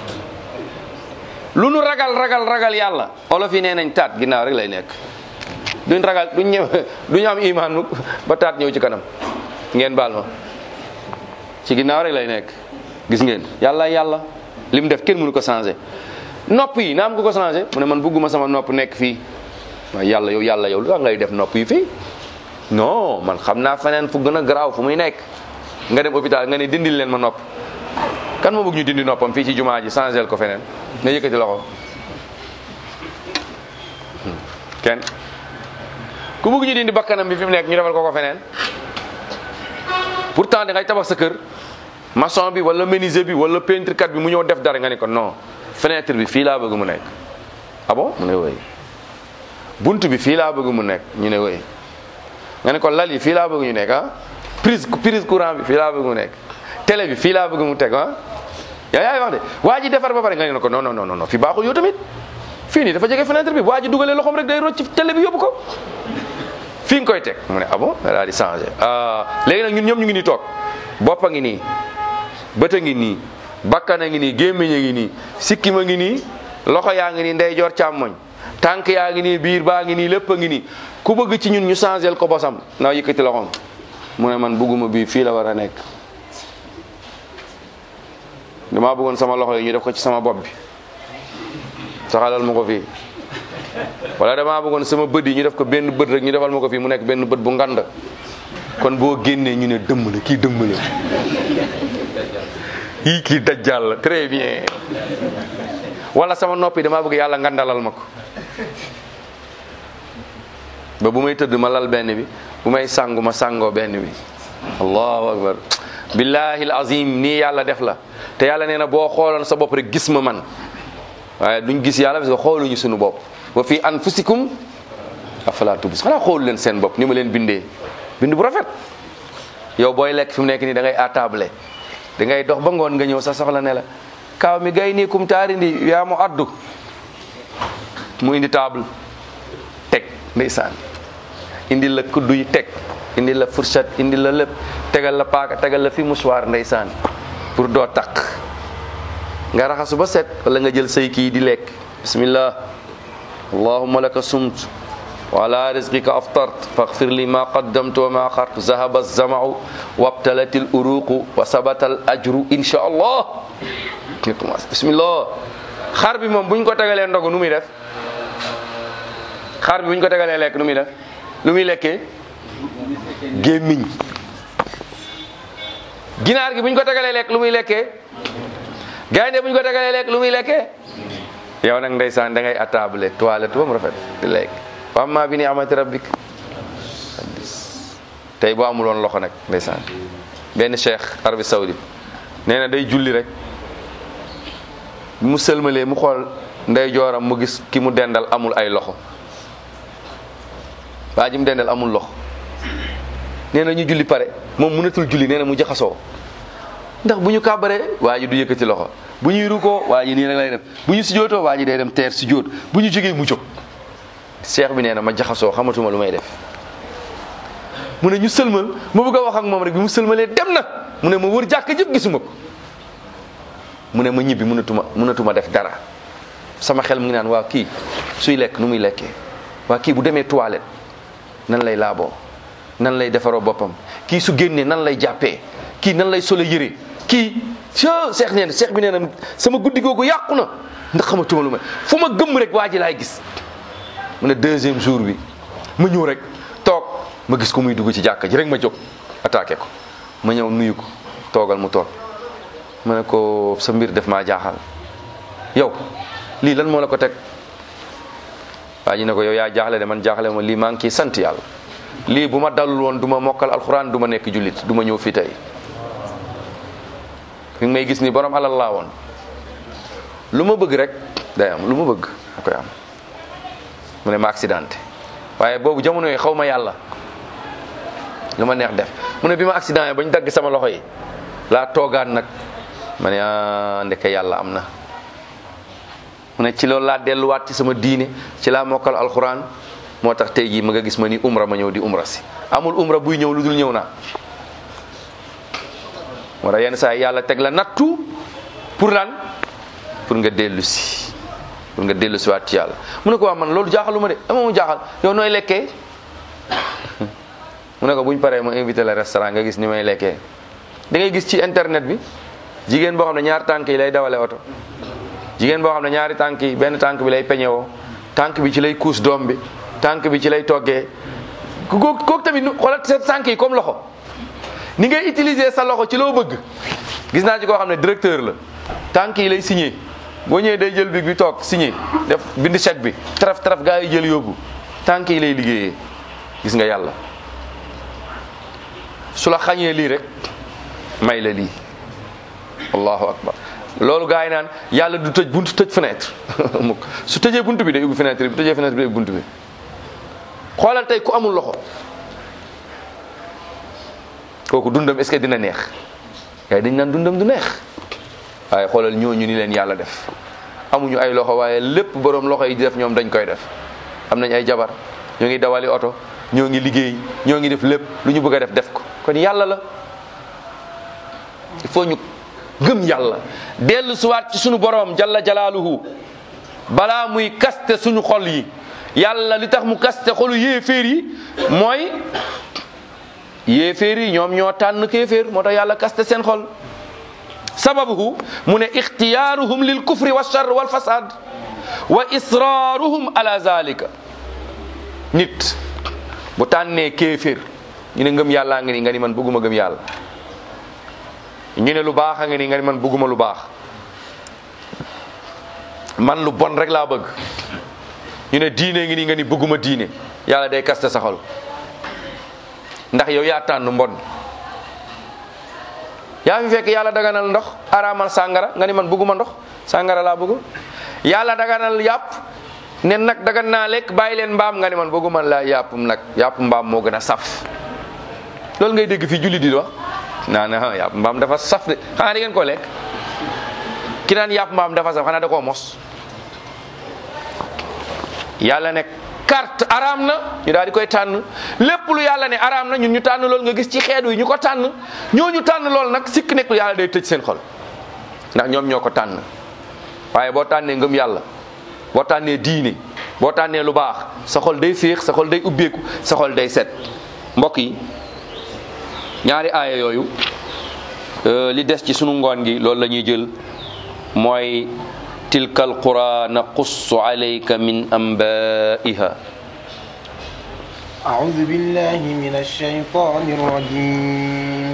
lu nu ragal ragal ragal yàlla olof yi nee nañ taat ginnaaw rek lay nekk duñ ragal duñ ñëw duñu am iman mukk ba taat ñëw ci kanam ngeen baal ma ci ginnaaw rek lay nekk gis ngeen yàlla yàlla li mu def kenn mënu ko changé nopp yi na am ko ko changé mu ne man bugguma sama nopp nekk fii waaye yàlla yow yàlla yow lu tax ngay def nopp yi fii non man xam naa feneen fu gën a garaaw fu muy nekk nga dem hôpital nga ne dindil leen ma nopp kan moo bëgg ñu dindi noppam fii ci jumaa ji changé ko feneen nga yëkkati loxo kenn ku bëgg ñu dindi bakkanam bi fi mu nekk ñu defal ko ko feneen pourtant da ngay tabax sa kër maçon bi wala menuisier bi wala peintre kat bi mu ñëw def dara nga ne ko non fenêtre bi fii laa bëgg mu nekk ah bon mu ne woy bunt bi fii laa bëgg mu nekk ñu ne woy nga ne ko lal yi fii laa bëgg ñu nekk ah prise prise courant bi fii laa bëgg mu nekk télé bi fii laa bëgg mu teg ah yaa yaay wax de waa ji defar ba pare nga ne ko non non non non fii baaxul yow tamit fii nii dafa jege fenêtre bi waa ji dugalee loxoom rek day rocc ci télé bi yóbbu ko fii nga koy teg mu ne ah bon daal di changé léegi nag ñun ñoom ñu ngi nii toog bopp a ngi nii bët a ngi nii bakkan a ngi nii gémmiñ a ngi nii sikkim a ngi nii loxo yaa ngi nii ndeyjoor càmmoñ tànk yaa ngi nii biir baa ngi nii lépp a ngi nii ku bëgg ci ñun ñu changé ko bosam naa yëkkati loxoom mu ne man bëgguma bii fii la war a nekk damaa bëggoon sama loxo yi ñu def ko ci sama bopp bi saxalal ma ko fii wala damaa bëggoon sama bët yi ñu def ko benn bët rek ñu defal ma ko fii mu nekk benn bët bu ngand kon boo génnee ñu ne dëmm la kii dëmm la yii kii dajjal la très bien wala sama noppi damaa bëgg yàlla ngandalal ma ko ba bu may tëdd ma lal benn bi bu may sangu ma sangoo benn bi allahu akbar billahi alazim nii yàlla def la te yàlla nee na boo xooloon sa bopp rek gis ma man waaye duñ gis yàlla parce que xooluñu suñu bopp wa fi anfusikum afala tubis xanaa xoolu leen seen bopp ni ma leen bindee bind bu rafet yow booy lekk fi mu nekk nii da ngay attable da ngay dox ba ngoon nga ñëw sa soxla ne la kaaw mi gay nii kum taari ndi yaa mu addu mu indi table teg ndeysaan indi la kuddu yi teg indi la fourchette indi la lépp tegal la paaka tegal la fi mouchoir ndeysaan pour doo taq nga raxasu ba set wala nga jël say kii di lekk bismillah allahumma laka sumt wa ala rizqika aftart faghfir li ma qaddamtu wa ma axart zahaba zamau wabtalat al uruqu wa sabata al ajru insha allah ñu commencé bismillah xar bi moom buñ ko tegalee ndogu nu muy def xar bi buñ ko tegalee lekk nu muy def lu muy lekkee gémmiñ ginaar gi buñ ko tegalee lekk lu muy lekkee gaynde buñ ko tegalee lekk lu muy lekkee yow nag ndeysaan da ngay attable toilette ba mu rafet di lekk wa amma bi ni amati rabbik tey boo amuloon loxo nag ndeysaan benn cheikh Arabie Saoudite nee na day julli rek mu sëlmalee mu xool ndey jooram mu gis ki mu dendal amul ay loxo waa ji mu dendal amul loxo nee na ñu julli pare moom mënatul julli nee na mu jaxasoo ndax bu ñu kàbbaree waa ji du yëkkati loxo bu ñuy rukkoo waa ji nii rek lay def bu ñu sujjootoo waa ji day dem teer sujjoot bu ñu jógee mu jóg cheikh bi nee na ma jaxasoo xamatuma lu may def mu ne ñu sëlmal ma bëgg a wax ak moom rek bi mu sëlmalee dem na mu ne ma wër jàkk jëpp gisuma ko mu ne ma ñibbi mënatuma mënatuma def dara sama xel mu ngi naan waa kii suy lekk nu muy lekkee waa kii bu demee toilette nan lay laaboo nan lay defaroo boppam kii su génnee nan lay jàppee kii nan lay solo yëre kii so seex nee na seex bi nee na sama guddi googu yàqu na ndax xamatuma lu may fu ma gëmm rek waa ji laay gis mu ne deuxième jour bi ma ñëw rek toog ma gis ko muy dugg ci jàkka ji rek ma jóg attaqué ko ma ñëw nuyu ko toogal mu toog ma ne ko sa mbir def maa jaaxal yow lii lan moo la ko teg waa ji ne ko yow yaa jaaxle de man jaaxle ma lii maa ngi ciy sant yàlla lii bu ma dalul woon du ma mokkal alxuraan du ma nekk jullit du ma ñëw fii tey fi may gis ni borom alal laa woon lu ma bëgg rek day am lu ma bëgg ma koy am mu ne ma accidenté waaye boobu jamono yi xaw ma yàlla lu ma neex def mu ne bi ma accident yi ba ñu dagg sama loxo yi laa toogaat nag ma ne ah ndeke yàlla am na mu ne ci loolu laa delluwaat ci sama diine ci laa mokkal alxuraan moo tax tey jii ma nga gis ma ni umra ma ñëw di umra si amul umra buy ñëw lu dul ñëw naa moo tax yenn saa yi yàlla teg la nattu pour lan pour nga dellu si pour nga dellu si waat ci yàlla mu ne ko waa man loolu jaaxaluma de ama mu jaaxal yow nooy lekkee mu ne ko buñ paree ma invité le restaurant nga gis ni may lekkee da ngay gis ci internet bi jigéen boo xam ne ñaari tànk yi lay dawale oto jigéen boo xam ne ñaari tànk yi benn tànk bi lay peñewoo tànk bi ci lay kuus doom bi tànk bi ci lay toggee ku kooku tamit xoolal sa tànk yi comme loxo ni ngay utiliser sa loxo ci loo bëgg gis naa ci koo xam ne directeur la tànk yi lay signé boo ñëwee day jël big bi toog signé def bind chèque bi taraf taraf gaa yi jël yóbbu tànk yi lay liggéeyee gis nga yàlla su la xañee lii rek may la lii allahu akbar loolu gaa yi naan yàlla du tëj buntu tëj fenêtre mukk su tëjee buntu bi day ubbi fenêtre bi tëjee fenêtre bi day ubbi buntu bi xoolal tey ku amul loxo kooku dundam est-ce que dina neex yaay dañ naan dundam du neex waaye xoolal ñooñu ni leen yàlla def amuñu ay loxo waaye lépp borom loxo yi di def ñoom dañ koy def am nañ ay jabar ñoo ngi dawali oto ñoo ngi liggéey ñoo ngi def lépp lu ñu bëgg a def def ko kon yàlla la il faut ñu gëm yàlla dellu suwaat ci sunu borom jalla jalaaluhu balaa muy kaste suñu xol yi yàlla li tax mu kaste xolu yéeféer yi mooy yéeféer yi ñoom ñoo tànn kéeféer moo tax yàlla kaste seen xol sababuhu mu ne ixtiyaaruhum lil kufri wa charr wal fasad wa israaruhum ala zalika nit bu tànnee kéeféer ñu ne ngëm yàllaa nga ni nga ni man bëgguma gëm yàlla ñu ne lu baax a nga ni nga ni man bëgguma lu baax man lu bon rek laa bëgg ñu ne diine ngi ni nga ni bëgguma diine yàlla day kaste sa xol ndax yow yaa tànn mbon yaa fi fekk yàlla daganal ndox araamal sàngara nga ni man bëgguma ndox sàngara laa bëgg yàlla daganal yàpp ne nag dagan naa lekk bàyyi leen mbaam nga ni man bëgguma la yàpp nag yàpp mbaam moo gën a saf loolu ngay dégg fii julli di wax naa ne yàpp mbaam dafa saf de xanaa di ngeen ko lekk ki naan yàpp mbaam dafa saf xanaa da koo mos yàlla ne carte araam na ñu daal di koy tànn lépp lu yàlla ne araam na ñun ñu tànn loolu nga gis ci xeet wi ñu ko tànn ñooñu tànn loolu nag sikk nekkul yàlla day tëj seen xol ndax ñoom ñoo ko tànn waaye boo tànnee ngëm yàlla boo tànnee diine boo tànnee lu baax sa xol day féex sa xol day ubbeeku sa xol day set mbokk yi ñaari aaya yooyu li des ci sunu ngoon gi loolu la ñuy jël mooy tilka alqura naqussu alayka min anbaiha أعوذ بالله من الشيطان الرجيم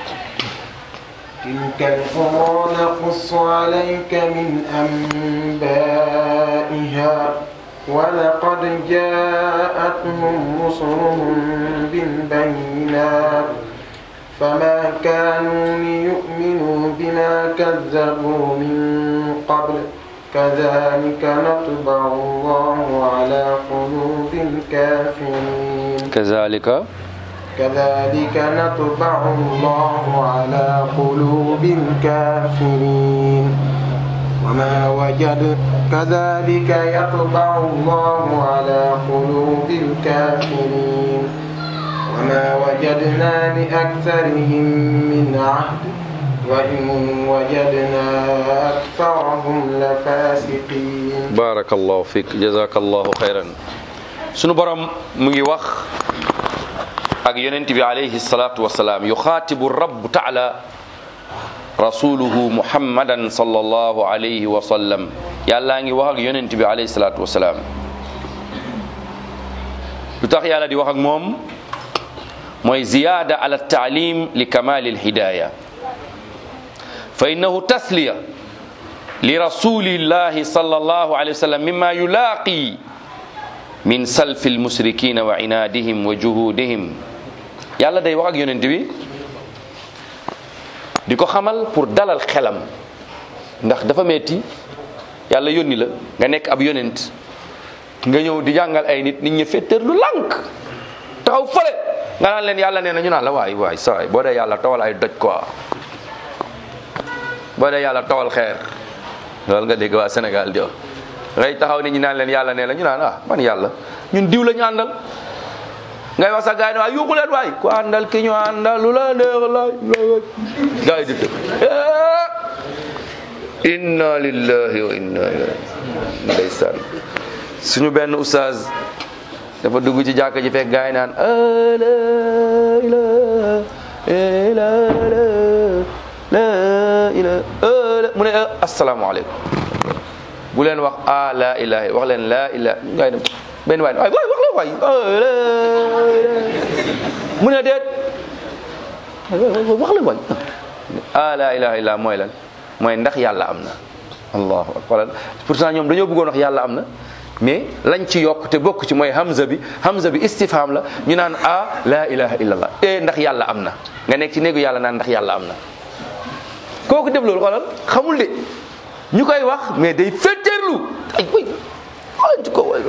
تلك القرى نقص عليك من أنبائها ولقد جاءتهم رسلهم بالبينات فما كانوا ليؤمنوا بما كذبوا من قبل كذلك نطبع الله على قلوب الكافرين كذلك كذلك نطبع الله على قلوب الكافرين وما وجد كذلك يطبع الله على قلوب الكافرين وما وجدنا لأكثرهم من عهد وإن وجدنا أكثرهم لفاسقين barakallahu fik jazakallahu xayran sunu borom mu ngi wax ak yonent bi alayhi salatu wasalaam yuxaatibu rabb taala rasuluhu muhammadan sallallahu alayhi wa sallam yàllaa ngi wax ak yonent bi alayhi salatu wasalaam lu tax yàlla di wax ak moom mooy ziyaada ala taalim li kamali alhidaya fa innahu tasliya li rasulillahi sallallahu alayhi wa sallam mimma yulaaqi min salfi almusrikina wa inaadihim wa juhudihim yàlla day wax ak yonent bi di ko xamal pour dalal xelam ndax dafa metti yàlla yónni la nga nekk ab yonent nga ñëw di jàngal ay nit nit ñi fetteer lu lànk taxaw fële nga naan leen yàlla nee na ñu naan la waay waay sa waay boo dee yàlla tawal ay doj quoi boo dee yàlla tawal xeer loolu nga dégg waa Sénégal di wax ngay taxaw nit ñi naan leen yàlla nee la ñu naan ah man yàlla ñun diw la ñu àndal ngay wax sa gaay ne waay yuuxu leen waay ku àndal ki ñu àndal lu la neex la gaay yi di tëb inna lillahi wa inna ilayhi ndeysaan suñu benn oustaz dafa dugg ci jàkka ji fekk gaay naan la ilaha la ilaha mu ne asalaamaaleykum bu leen wax a la ilaha wax leen la ilaha gaay dem benn waay waay wax la waay mu ne déet wax la waay a la ilaha illa mooy lan mooy ndax yàlla am na allahu akbar pourtant ñoom dañoo bëggoon wax yàlla am na mais lañ ci yokk te bokk ci mooy hamza bi hamza bi istifham la ñu naan a la ilaha illallah e ndax yàlla am na nga nekk ci néegu yàlla naan ndax yàlla am na kooku def loolu xoolal xamul de ñu koy wax mais day féeteerlu ay way xoolal ko way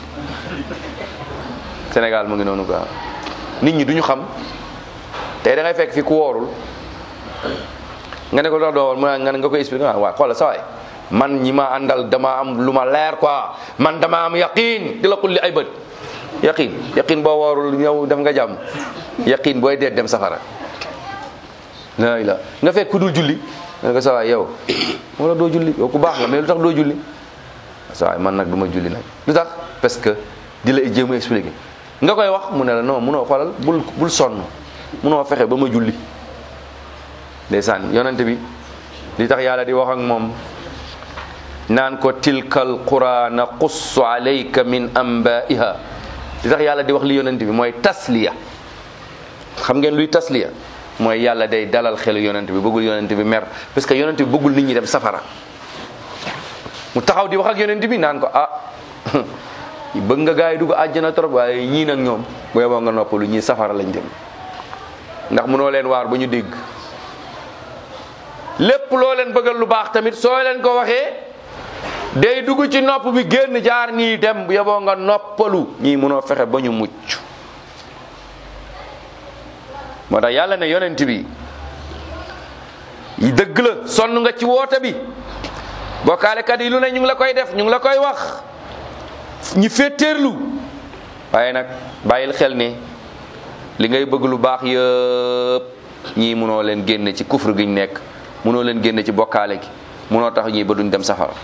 Sénégal mu ngi noonu quoi nit ñi duñu xam tey da ngay fekk fi ku woorul nga ne ko dox doo mu nga nga koy expliqué waaw xoolal sa waay man ñi ma àndal dama am lu ma leer quoi man dama am yaqin di la xulli ay bët yaqin yaqin boo woorul yow def nga jàmm yaqin booy deet dem safara la la nga fekk ku dul julli nga ne ko sa waay yow wala doo julli yow ku baax la mais lu tax doo julli sa waay man nag du ma julli nag lu tax parce que di la jéem a expliqué nga koy wax mu ne la non munoo xoolal bul bul sonn munoo fexe ba ma julli ndeysaan yonente bi li tax yàlla di wax ak moom naan ko tilkal qura naqussu alayka min anba'iha li tax yàlla di wax li yonente bi mooy tasliya xam ngeen luy tasliya mooy yàlla day dalal xelu yonente bi bëggul yonente bi mer parce que yonente bi bëggul nit ñi dem safara mu taxaw di wax ak yonente bi naan ko ah bëgg nga gaa yi dugg àjjana trop waaye ñii nag ñoom bu yeboo nga noppalu ñii safara lañ jëm ndax munoo leen waar ba ñu dégg lépp loo leen bëggal lu baax tamit soo leen ko waxee day dugg ci nopp bi génn jaar nii dem bu yeboo nga noppalu ñii munoo fexe ba ñu mucc moo tax yàlla ne yonent bi yi dëgg la sonn nga ci woote bi bokkaalekat yi lu ne ñu ngi la koy def ñu ngi la koy wax ñi féeteerlu waaye nag bàyyil xel ne li ngay bëgg lu baax yëpp ñii munoo leen génne ci kufr gi ñu nekk munoo leen génne ci bokkaale gi munoo tax ñii ba duñ dem safara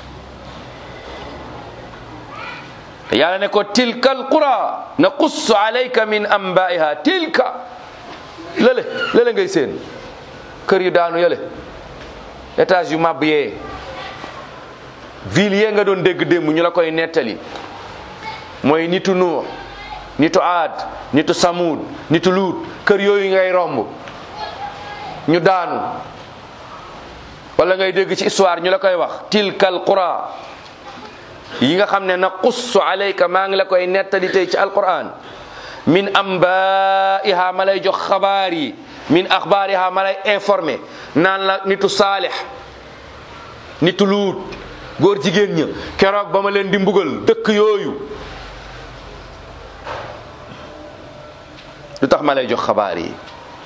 te yàlla ne ko tilka alqura naqussu alayka min anba'iha tilka lële lële ngay seen kër yu daanu yële étage yu màbb yee ville yee nga doon dégg démb ñu la koy nettali mooy nitu nuux nitu aad nitu samuud nitu luut kër yooyu ngay romb ñu daanu wala ngay dégg ci histoire ñu la koy wax tilkal qura yi nga xam ne na qussu alayka maa ngi la koy nettali tey ci alquran min ambaiha ma lay jox xabaar yi min axbaariha ma lay informé naan la nitu saalix nitu luut góor jigéen ña keroog ba ma leen di mbugal dëkk yooyu lu tax ma lay jox xabaar yi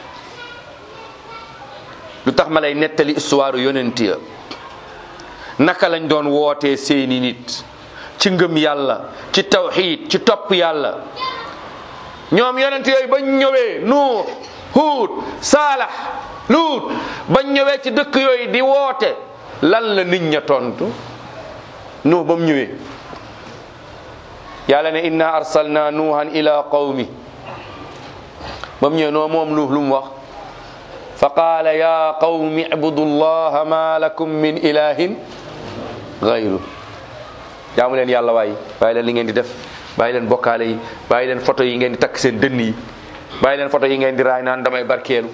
lu tax ma lay nettali histoire yonent ya naka lañ doon wootee seeni nit ci ngëm yàlla ci tawxiid ci topp yàlla ñoom yonent yooyu bañ ñëwee nuux huud saalax luut bañ ñëwee ci dëkk yooyu di woote lan la nit ña tontu nuux ba mu ñëwee yàlla ne inna arsalna nuuhan ila qawmi ba mu ñëwee noo moom nuux lu mu wax fa qaala ya qawmi ibudu llaha ma lakum min ilahin gayru jaamu leen yàlla waay bàyyi leen li ngeen di def bàyyi leen bokkaale yi bàyyi leen photo yi ngeen di takk seen dënn yi bàyyi leen photo yi ngeen di raay naan damay barkeelu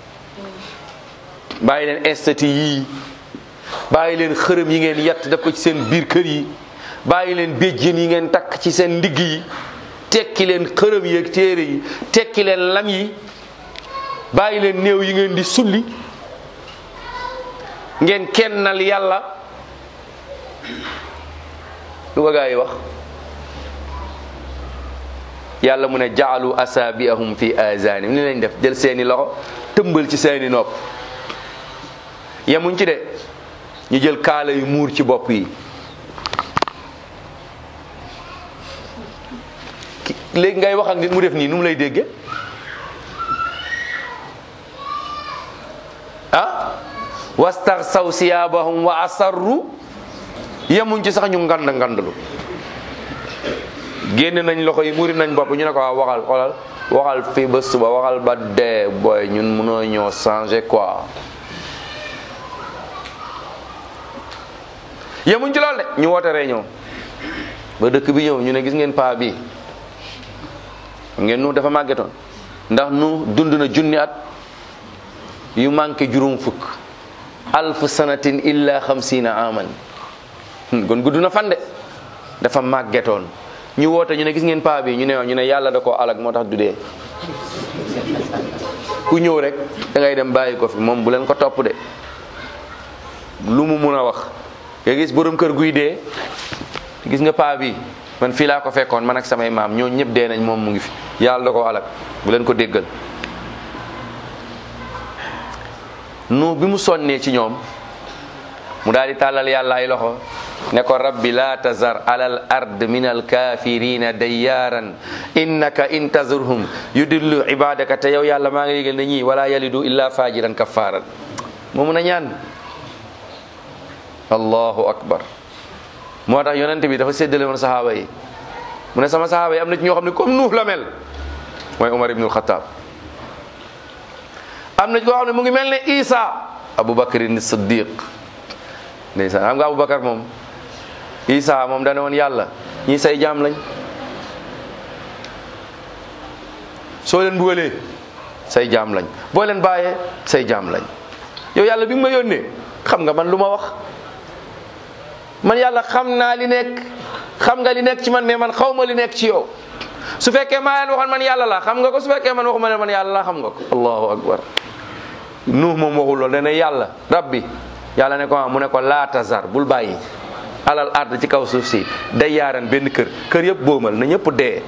bàyyi leen estati yii bàyyi leen xërëm yi ngeen yett def ko ci seen biir kër yi bàyyi leen béjjén yi ngeen takk ci seen ndigg yi tekki leen xërëm yi ak téere yi tekki leen lam yi bàyyi leen néew yi ngeen di sulli ngeen kennal yàlla lu ko gaa yi wax yàlla mu ne jaalu asaabiahum fi azanim ni lañ def jël seeni loxo tëmbal ci seeni nopp yemuñ ci de ñu jël kaala yu muur ci bopp yi léegi ngay wax ak nit mu def nii nu mu lay dégge ah wastaxsaw siyaabahum wa asarru yemuñ ci sax ñu ngand ngandlu génn nañ loxo yi muri nañ bopp ñu ne ko waaw waxal xoolal waxal fii ba suba waxal ba dee booy ñun mënoo ñoo changer quoi yemuñ ci lool de ñu woote réunion ba dëkk bi ñëw ñu ne gis ngeen paa bi ngeen nu dafa màggetoon ndax nu dund na junni at yu manqué juróom fukk alf sanatin illa xamsina aman kon gudd na fan de dafa màggetoon ñu woote ñu ne gis ngeen paa bi ñu ne ñu ne yàlla da koo alag moo tax du dee ku ñëw rek da ngay dem bàyyi ko fi moom bu leen ko topp de lu mu mun a wax nga gis borom kër guy dee gis nga paa bi man fii laa ko fekkoon man ak samay maam ñoo ñëpp dee nañ moom mu ngi fi yàlla da koo alag bu leen ko déggal nu bi mu sonnee ci ñoom mu daal di tàllal yàlla ay loxo ne ko rabbi la tazar alal ard min alkafirina dayyaaran innaka in tazurhum yudillu ibadaka te yow yàlla maa ngi yégal ne ñii wala yalidu illa fajiran kafaran moo mun a ñaan allahu akbar moo tax yonent bi dafa séddale woon sahaaba yi mu ne sama sahaaba yi am na ci ñoo xam ne comme nuux la mel mooy Umar ibnul Xataab am na ci koo xam ne mu ngi mel ne Isa Abubakrin Siddiq ndeysaan xam nga Abubakar moom Isa moom dane woon yàlla ñii say jaam lañ soo leen bugalee say jaam lañ boo leen bàyyee say jaam lañ yow yàlla bi nga ma yónnee xam nga man lu ma wax man yàlla xam naa li nekk xam nga li nekk ci man mais man xaw ma li nekk ci yow su fekkee maa leen waxoon man yàlla la xam nga ko su fekkee man waxuma leen man yàlla la xam nga ko allahu akbar nuux moom waxul loolu dana yàlla rabbi yàlla ne ko ah mu ne ko laa tazar bul bàyyi alal ard ci kaw suuf si day yaaran benn kër kër yëpp boomal na ñëpp dee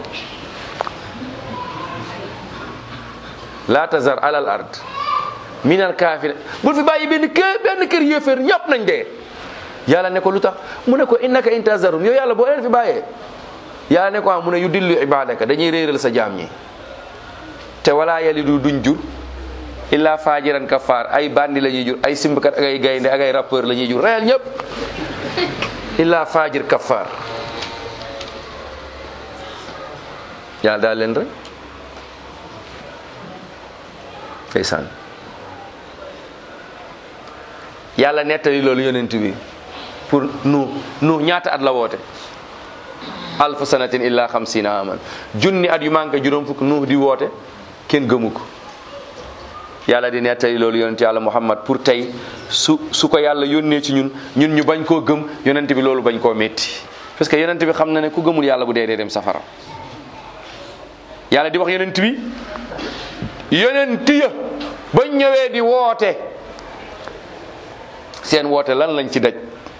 laa tazar alal ard minal kaafir bul fi bàyyi benn kër benn kër yéeféer ñëpp nañ dee yàlla ne ko lu tax mu ne ko innaka intazarum yow yàlla boo leen fi bàyyee yàlla ne ko ah mu ne yu dillu ibadaka dañuy réeral sa jaam ñi te wala yalidu duñ jur illa fajiran kafar ay bandi la ñuy jur ay simbkat ak ay gaynde ak ay rappeur la ñuy jur reyal ñëpp illa fajir kafar yàlla daal leen rek ndeysaan yàlla nettali loolu yonent bi pour nu nu ñaata at la woote alfu sanatin illa xamsina aman junni at yu manqué juróom fukk nuux di woote kenn gëmu ko yàlla di nettali loolu yonent yàlla muhammad pour tey su su ko yàlla yónnee ci ñun ñun ñu bañ koo gëm yonent bi loolu bañ koo métti parce que yonent bi xam na ne ku gëmul yàlla bu dee dee dem safara yàlla di wax yonent bi yonent ya bañ ñëwee di woote seen woote lan lañ ci daj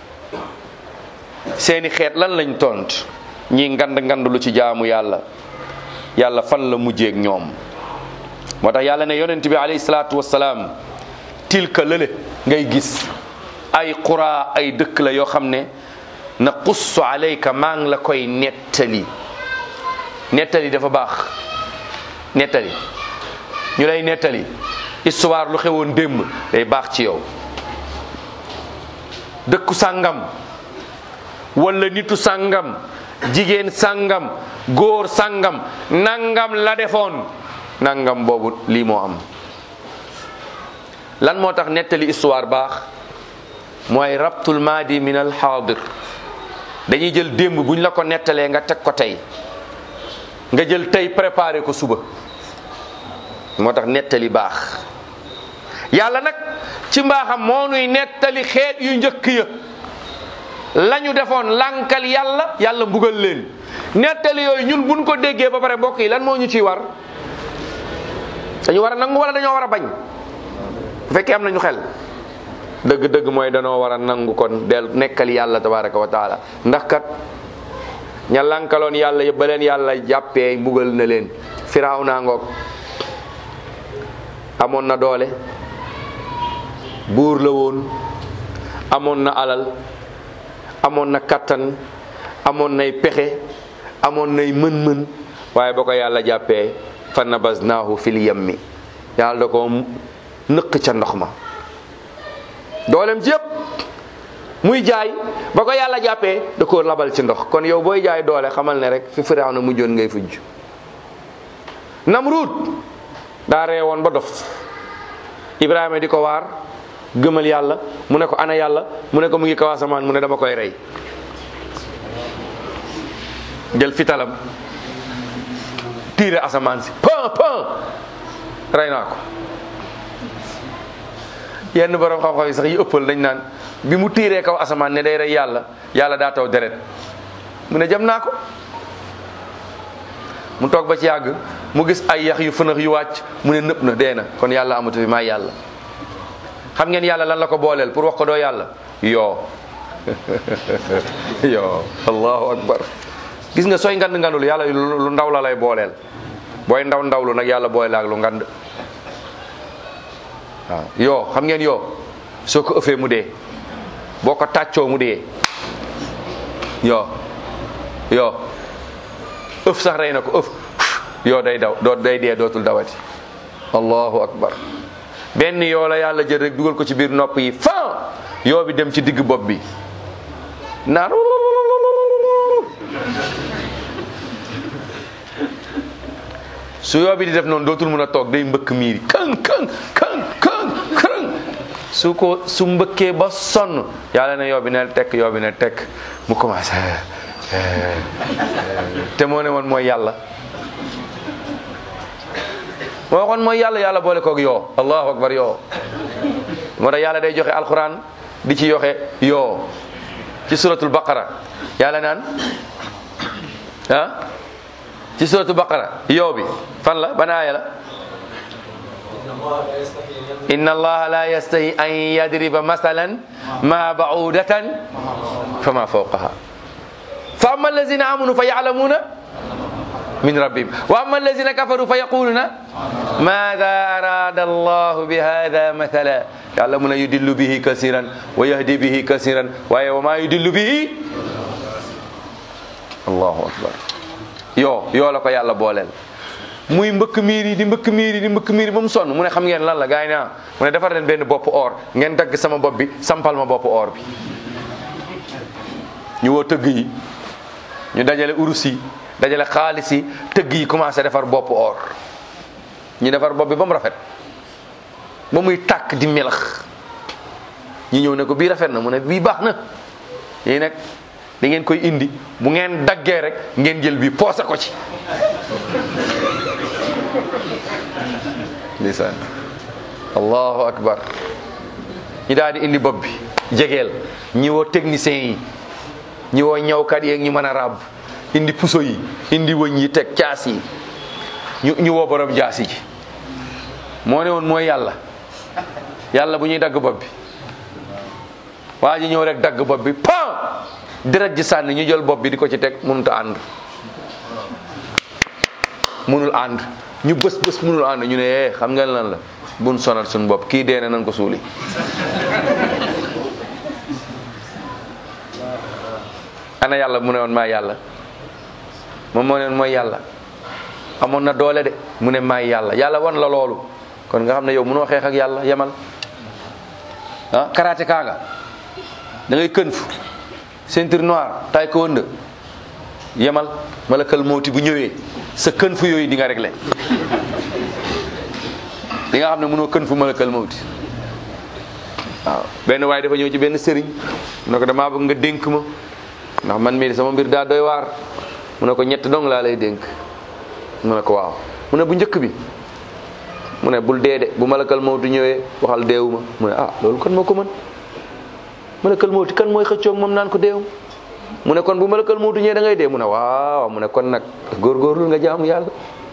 seeni xeet lan lañ tont ñi ngand ngand lu ci jaamu yàlla yàlla fan la mujjeeg ñoom moo tax yàlla ne yonent bi alayhi salaatu wassalaam tilka lële ngay gis ay qura ay dëkk la yoo xam ne na qussu alayka maa ngi la koy nettali nettali dafa baax nettali ñu lay nettali histoire lu xewoon démb day baax ci yow dëkku sàngam wala nitu sàngam jigéen sàngam góor sàngam nangam la defoon nangam boobu lii moo am lan moo tax nettali histoire baax mooy rabtul maadi min al xaadir dañuy jël démb buñ la ko nettalee nga teg ko tey nga jël tey préparé ko suba moo tax nettali baax yàlla nag ci mbaaxam moo nuy nettali xeet yu njëkk ya lañu defoon lankal yàlla yàlla mbugal leen nettali yooyu ñun buñ ko déggee ba pare mbokk yi lan moo ñu ciy war dañu war a nangu wala dañoo war a bañ bu fekkee am nañu xel dëgg-dëgg mooy danoo war a nangu kon del nekkal yàlla tabaraka wa taala ndax kat ña lankaloon yàlla yëpp ba leen yàlla jàppee mbugal na leen firaaw naa ngoog amoon na doole buur la woon amoon na alal amoon na kattan amoon nay pexe amoon nay mën-mën waaye ba ko yàlla jàppee fa nabasnaahu fil yammi yàlla da ko nëq ca ndox ma doolem ci yëpp muy jaay ba ko yàlla jàppee da ko labal ci ndox kon yow booy jaay doole xamal ne rek fi firaaw na mujjoon ngay fujj namruud daa reewoon ba dof ibrahima di ko waar gëmal yàlla mu ne ko ana yàlla mu ne ko mu ngi kaw asamaan mu ne dama koy rey jël fitalam tiire asamaan si pan pan rey naa ko yenn borom xam-xam yi sax yi ëppal dañ naan bi mu tiiree kaw asamaan ne day rey yàlla yàlla daa taw deret mu ne jam naa ko mu toog ba ci yàgg mu gis ay yax yu fënax yu wàcc mu ne nëpp na dee na kon yàlla amatu fi maa yàlla xam ngeen yàlla lan la ko booleel pour wax ko doo yàlla yoo yoo allahu akbar gis nga sooy ngand ngandul yàlla lu ndaw la lay booleel booy ndaw ndawlu nag yàlla boole ak lu ngand waaw yoo xam ngeen yoo soo ko ëffee mu dee boo ko tàccoo mu dee yoo yoo ëf sax rey na ko ëf yoo day daw doo day dee dootul dawati allahu akbar benn yoo la yàlla jël rek dugal ko ci biir nopp yi fan yoo bi dem ci digg bopp bi naan su yoo bi di def noonu dootul mën a toog day mbëkk miiri kan kan kan kan kan su ko su mbëkkee ba sonn yàlla ne yoo bi ne tekk yoo bi ne tekk mu commencé te moo ne woon mooy yàlla moo waxoon mooy yàlla yàlla boole koog yoo allahu akbar yoo moo tax yàlla day joxe alquran di ci yoxe yoo ci suratul baqara yàlla naan ah ci suratul baqara yoo bi fan la ban aaya la inna allaha la yastahi an yadriba masalan ma ba'udatan fama fawqaha fa amma allazina amanu fa ya'lamuna min rabbihim wa amma allazina kafaru fa yaquluna madha arada allahu bi hadha mathala yàlla mun a yudillu bihi kasiran wa yahdi bihi kasiran waaye wa ma yudillu bihi allahu akbar yoo yoo la ko yàlla booleel muy mbëkk miir yi di mbëkk miir yi di mbëkk miir yi ba mu sonn mu ne xam ngeen lan la gars yi naa mu ne defar leen benn bopp or ngeen dagg sama bopp bi sampal ma bopp or bi ñu woo tëgg yi ñu dajale urus yi dajale xaalis yi tëgg yi commencé defar bopp or ñu defar bopp bi ba mu rafet ba muy tàkk di melax ñu ñëw ne ko bii rafet na mu ne bii baax na yii nag da ngeen koy indi bu ngeen daggee rek ngeen jël bii poose ko ci ndeysaan allahu akbar ñi daal di indi bopp bi jegeel ñi woo technicien yi ñi woo ñawkat yeeg ñi mën a ràbb indi puso yi indi wëñ yi teg caas yi ñu ñu woo borom jaasi ji moo ne woon mooy yàlla yàlla bu ñuy dagg bopp bi waa ji ñëw rek dagg bopp bi pan deret ji sànni ñu jël bopp bi di ko ci teg mënut a ànd mënul ànd ñu bës bës mënul ànd ñu ne eh xam ngeen lan la buñ sonal suñu bopp kii dee na nañ ko suuli ana yàlla mu ne woon maa yàlla moom moo ne woon mooy yàlla amoon na doole de mu ne maay yàlla yàlla wan la loolu kon nga xam ne yow mënoo xeex ak yàlla yemal ah karaté kaa nga da ngay kën fu ceinture noire taekwondo yemal malakal mawti bu ñëwee sa kën fu yooyu di nga réglé di nga xam ne mënoo kën fu malakal mawti waaw benn waaye dafa ñëw ci benn sëriñ mu ne ko damaa bëgg nga dénk ma ndax man mii sama mbir daa doy waar mu ne ko ñett dong laa lay dénk mu ne ko waaw mu ne bu njëkk bi mu ne bul dee de bu malakal mawtu ñëwee waxal deewuma mu ne ah loolu kon moo ko mën malakal mawti kan mooy xëccoog moom naan ko deew mu ne kon bu malakal mawti ñëwee da ngay dee mu ne waaw mu ne kon nag góorgóorlu nga jaamu yàlla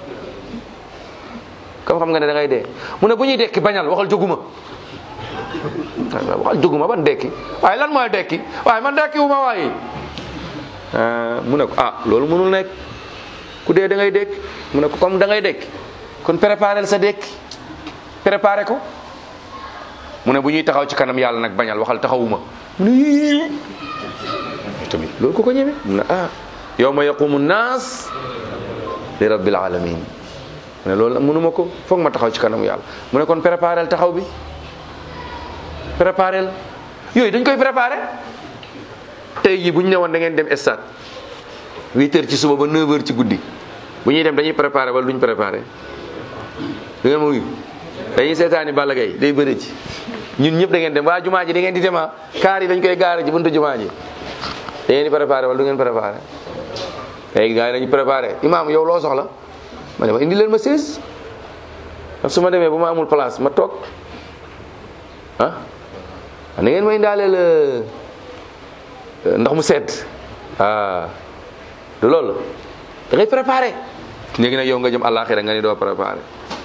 comme xam nga ne da ngay dee mu ne bu ñuy dekki bañal waxal jóguma waxal jóguma ban dekki waaye lan mooy dekki waaye man dekki wu ma waaye mu ne ko ah loolu mënul nekk ku dee da ngay dekki mu ne ko comme da ngay dekki kon préparel sa dekki préparé ko mu ne bu ñuy taxaw ci kanam yàlla nag bañal waxal taxawuma mu ne yii tamit loolu ko ko ñeme mu ne ah yawma yaqumu naas li rabbil alamin mu ne loolu mënuma ko foog ma taxaw ci kanam yàlla mu ne kon préparel taxaw bi préparel yooyu dañ koy préparé tey jii bu ñu ne woon da ngeen dem stade huit heures ci suba ba neuf heures ci guddi bu ñuy dem dañuy préparé wala duñ préparé du ngeen ma wuyu dañuy seetaani Balla Gaye day bëri ci ñun ñëpp da ngeen dem waa jumaa ji da ngeen di dema kaar yi dañ koy gaare ci buntu jumaa ji da ngeen di préparé wala du ngeen préparé léegi gars yi dañu préparé imaam yow loo soxla ma ne ma indi leen ma sées ndax su ma demee bu ma amul place ma toog ah da ngeen ma indaaleel ndox mu sedd ah du loolu da ngay préparé léegi nag yow nga jëm àllaaxira nga ni doo préparé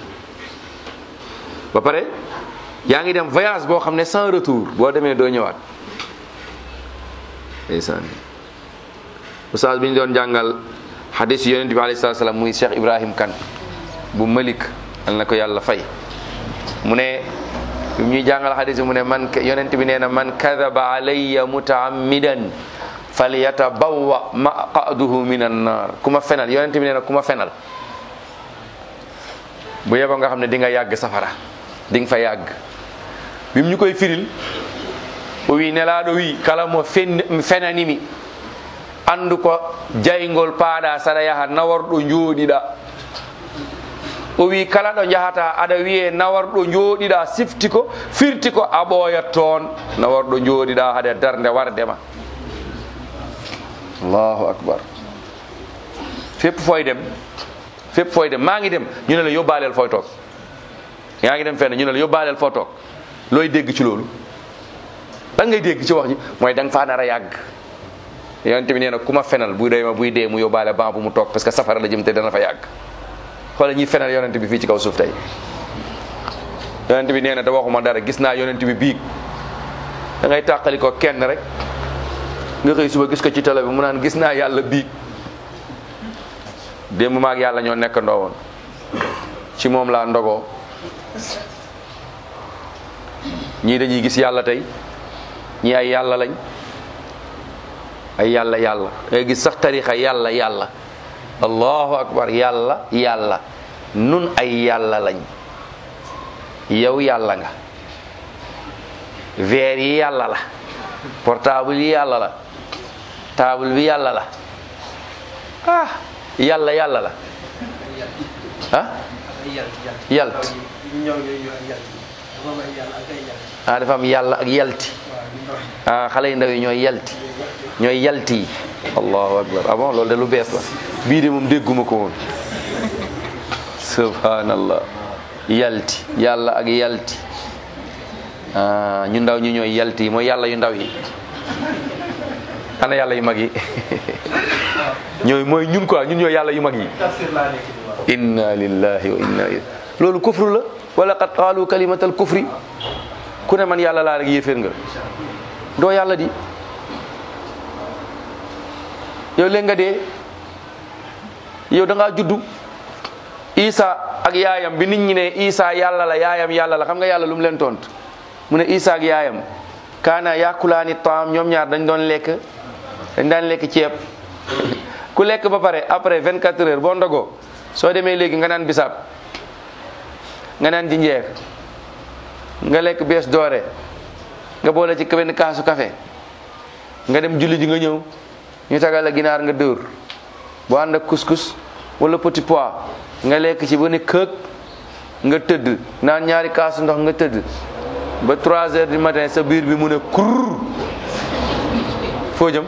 ba pare yaa ngi dem voyage boo xam ne sans retour boo demee doo ñëwaat ndeysaan oustaz bi ñu doon jàngal hadis yonent bi alayhi salaatu salaam muy Cheikh Ibrahim Kane bu Malik al na ko yàlla fay mu ne bi ñuy jàngal hadis bi mu ne man yonent bi nee na man kadaba alayya mutaammidan falyatabawwa maqaduhu min annar ku ma fenal yonent bi nee na ku ma fenal bu yeboo nga xam ne di nga yàgg safara di nga fa yàgg bi mu ñu koy firil o wi nelaɗo wi kala mo fen- fenanimi andu ko jaygol paaɗa saɗa yaha nawarɗo jooɗiɗa o wi kala ɗo jahata aɗa wiye nawarɗo jooɗiɗa sifti ko firti ko a ɓooyat toon nawarɗo jooɗiɗa haade darde wardema allahu akbar fépp fooy dem fépp fooy dem maa ngi dem ñu ne la yóbbaaleel fooy toog yaa ngi dem fenn ñu ne la yóbbaaleel foo toog looy dégg ci loolu lan ngay dégg ci wax ji mooy da nga faa nar a yàgg yonent bi nee na ku ma fenal buy dee ma buy dee mu yóbbaale ban bu mu toog parce que safara la jëm te dana fa yàgg xoolal ñuy fenal yonent bi fii ci kaw suuf tey yonent bi nee na da waxuma dara gis naa yonent bi biig da ngay tàqali ko kenn rek nga xëy suba gis ko ci télé bi mu naan gis naa yàlla biig démb maag yàlla ñoo nekk ndoo woon ci moom laa ndogoo ñii dañuy gis yàlla tey ñii ay yàlla lañ ay yàlla yàlla ngay gis sax tarixa yàlla yàlla allahu akbar yàlla yàlla nun ay yàlla lañ yow yàlla nga verre yi yàlla la portable yi yàlla la table bi yàlla la ah yàlla yàlla la ah yalt ah dafa am yàlla ak yalti ah xale yu ndaw yi ñooy yalti ñooy yalti yi allahu akbar ah bon loolu de lu bees la bii de moom dégguma ko woon subhanallah yalti yàlla ak yalti ah ñu ndaw ñi ñooy yalti yi mooy yàlla yu ndaw yi ana yàlla yu mag yi ñooy mooy ñun quoi ñun ñooy yàlla yu mag yi inna lillahi wa inna ilayhi loolu kufru la wala qad qaalu kalimatal kufri ku ne man yàlla laa rek yéeféer nga doo yàlla di yow léegi nga dee yow da ngaa juddu isa ak yaayam bi nit ñi ne isa yàlla la yaayam yàlla la xam nga yàlla lu mu leen tont mu ne isa ak yaayam kaana yakulaani taam ñoom ñaar dañ doon lekk dañ daan lekk ceeb ku lekk ba pare après 24 heures boo ndogoo soo demee léegi nga naan bisaab nga naan jinjeer nga lekk bees doore nga boole ci benn kaasu café nga dem julli ji nga ñëw ñu tagal la ginaar nga dóor boo ànd ak couscous wala petit pois nga lekk ci ba ne këg nga tëdd naan ñaari kaasu ndox nga tëdd ba 3 heures du matin sa biir bi mu ne kurr foo jëm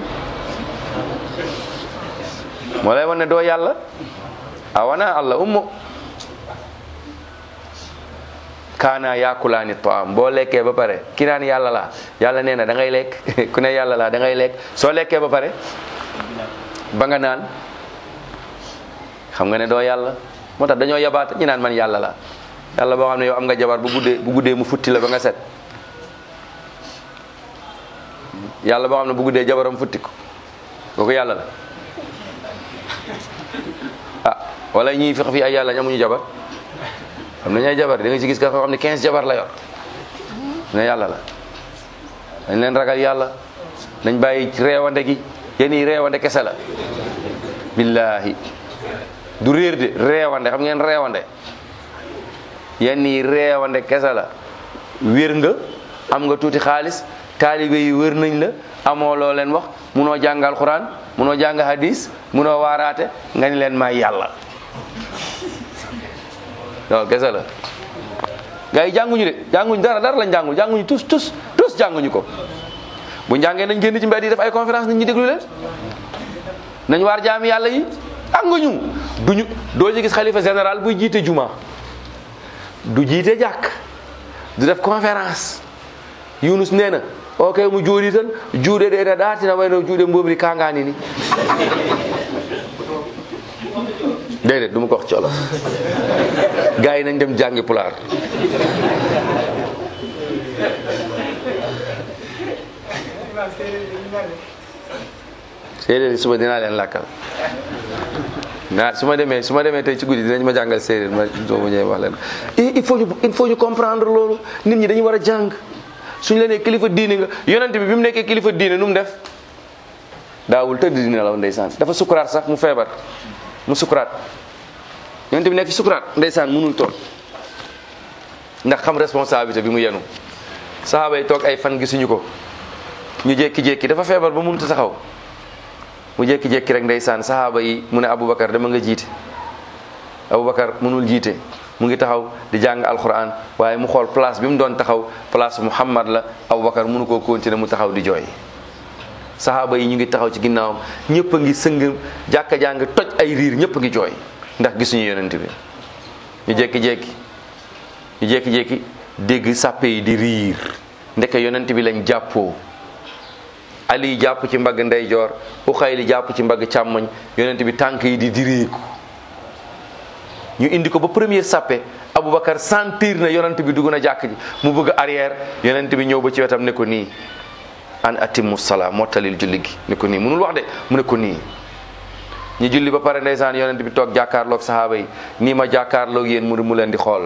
moo lay wan ne doo yàlla a wana allah ummo kaana yaakulaani taam boo lekkee ba pare ki naan yàlla laa yàlla nee na da ngay lekk ku ne yàlla laa da ngay lekk soo lekkee ba pare ba nga naan xam nga ne doo yàlla moo tax dañoo yabaate ñu naan man yàlla laa yàlla boo xam ne yow am nga jabar bu guddee bu guddee mu futti la ba nga set yàlla boo xam ne bu guddee jabaram futti ko kooku yàlla la ah wala ñii fex fii ay yàlla amuñu jabar am nañu ay jabar da nga ci gis ka xam ne 15 jabar la yor ne yàlla la dañ leen ragal yàlla nañ bàyyi reewande gi yéen yi reewande kese la billahi du réer de reewande xam ngeen reewande yenn yi reewande kese la wér nga am nga tuuti xaalis taalibe yi wër nañ la amoo loo leen wax munoo jàng alxuraan munoo jàng hadis munoo waaraate nga ni leen may yàlla loolu kese la gars yi jànguñu de jànguñu dara dara lañ jàngul jànguñu tous tous tous jànguñu ko bu njàngee nañ génn ci mbedd yi def ay conférence nit ñi déglu leen nañ waar jaami yàlla yi jànguñu duñu doo ci gis xalifa général buy jiite juma du jiite jàkk du def conférence yunus nee na o kay mo jooɗi tan juuɗe ɗe ene ɗaatina wayno juuɗe mbomri kangani ni déedéet du ma ko wax ci olof gars yi nañ dem jàngi pulaar séeréer yi suba dinaa leen làkkal naa su ma demee su ma demee tey ci guddi dinañ ma jàngal séeréer ma soo ma ñëwee wax leen il faut ñu il faut ñu comprendre loolu nit ñi dañu war a jàng suñ la nee kilifa diine nga yonent bi bi mu nekkee kilifa diine nu mu def daawul tëdd di nelaw ndeysaan dafa sukuraat sax mu feebar mu sukuraat yonent bi nekk ci sukuraat ndeysaan mënul toog ndax xam responsabilité bi mu yenu sahaaba yi toog ay fan gisuñu ko ñu jékki-jékki dafa feebar ba mënut a taxaw mu jékki-jékki rek ndeysaan sahaaba yi mu ne Aboubacar dama nga jiite Aboubacar mënul jiite mu ngi taxaw di jàng alquran waaye mu xool place bi mu doon taxaw place Muhammad la Aboubacar mënu koo continuer mu taxaw di jooy sahaaba yi ñu ngi taxaw ci ginnaawam ñëpp a ngi sëng jàkka jàng toj ay riir ñëpp a ngi jooy ndax gisuñu yonent bi ñu jékki-jékki ñu jékki-jékki dégg sàppe yi di riir ndeke yonent bi lañ jàppoo ali jàpp ci mbagg ndeyjoor uxayli jàpp ci mbagg càmmoñ yonent bi tànk yi di diriiku ñu indi ko ba premier sàppe aboubacar sentir na yonent bi dugg na jàkk ji mu bëgg arrière yonent bi ñëw ba ci wetam ne ko nii an atimu sala mottalil julli gi ne ko nii munul wax de mu ne ko nii ñu julli ba pare ndeysaan yonent bi toog jàkkaarloog sahaaba yi nii ma jàkkaarloog yéen mu mu leen di xool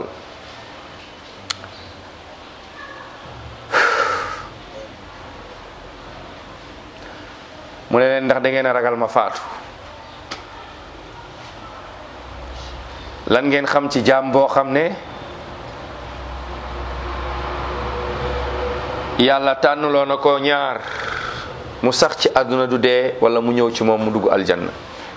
mu ne leen ndax da ngeen a ragal ma faatu lan ngeen xam ci jaam boo xam ne yàlla tànnuloo na ko ñaar mu sax ci àdduna du dee wala mu ñëw ci moom mu dugg aljanna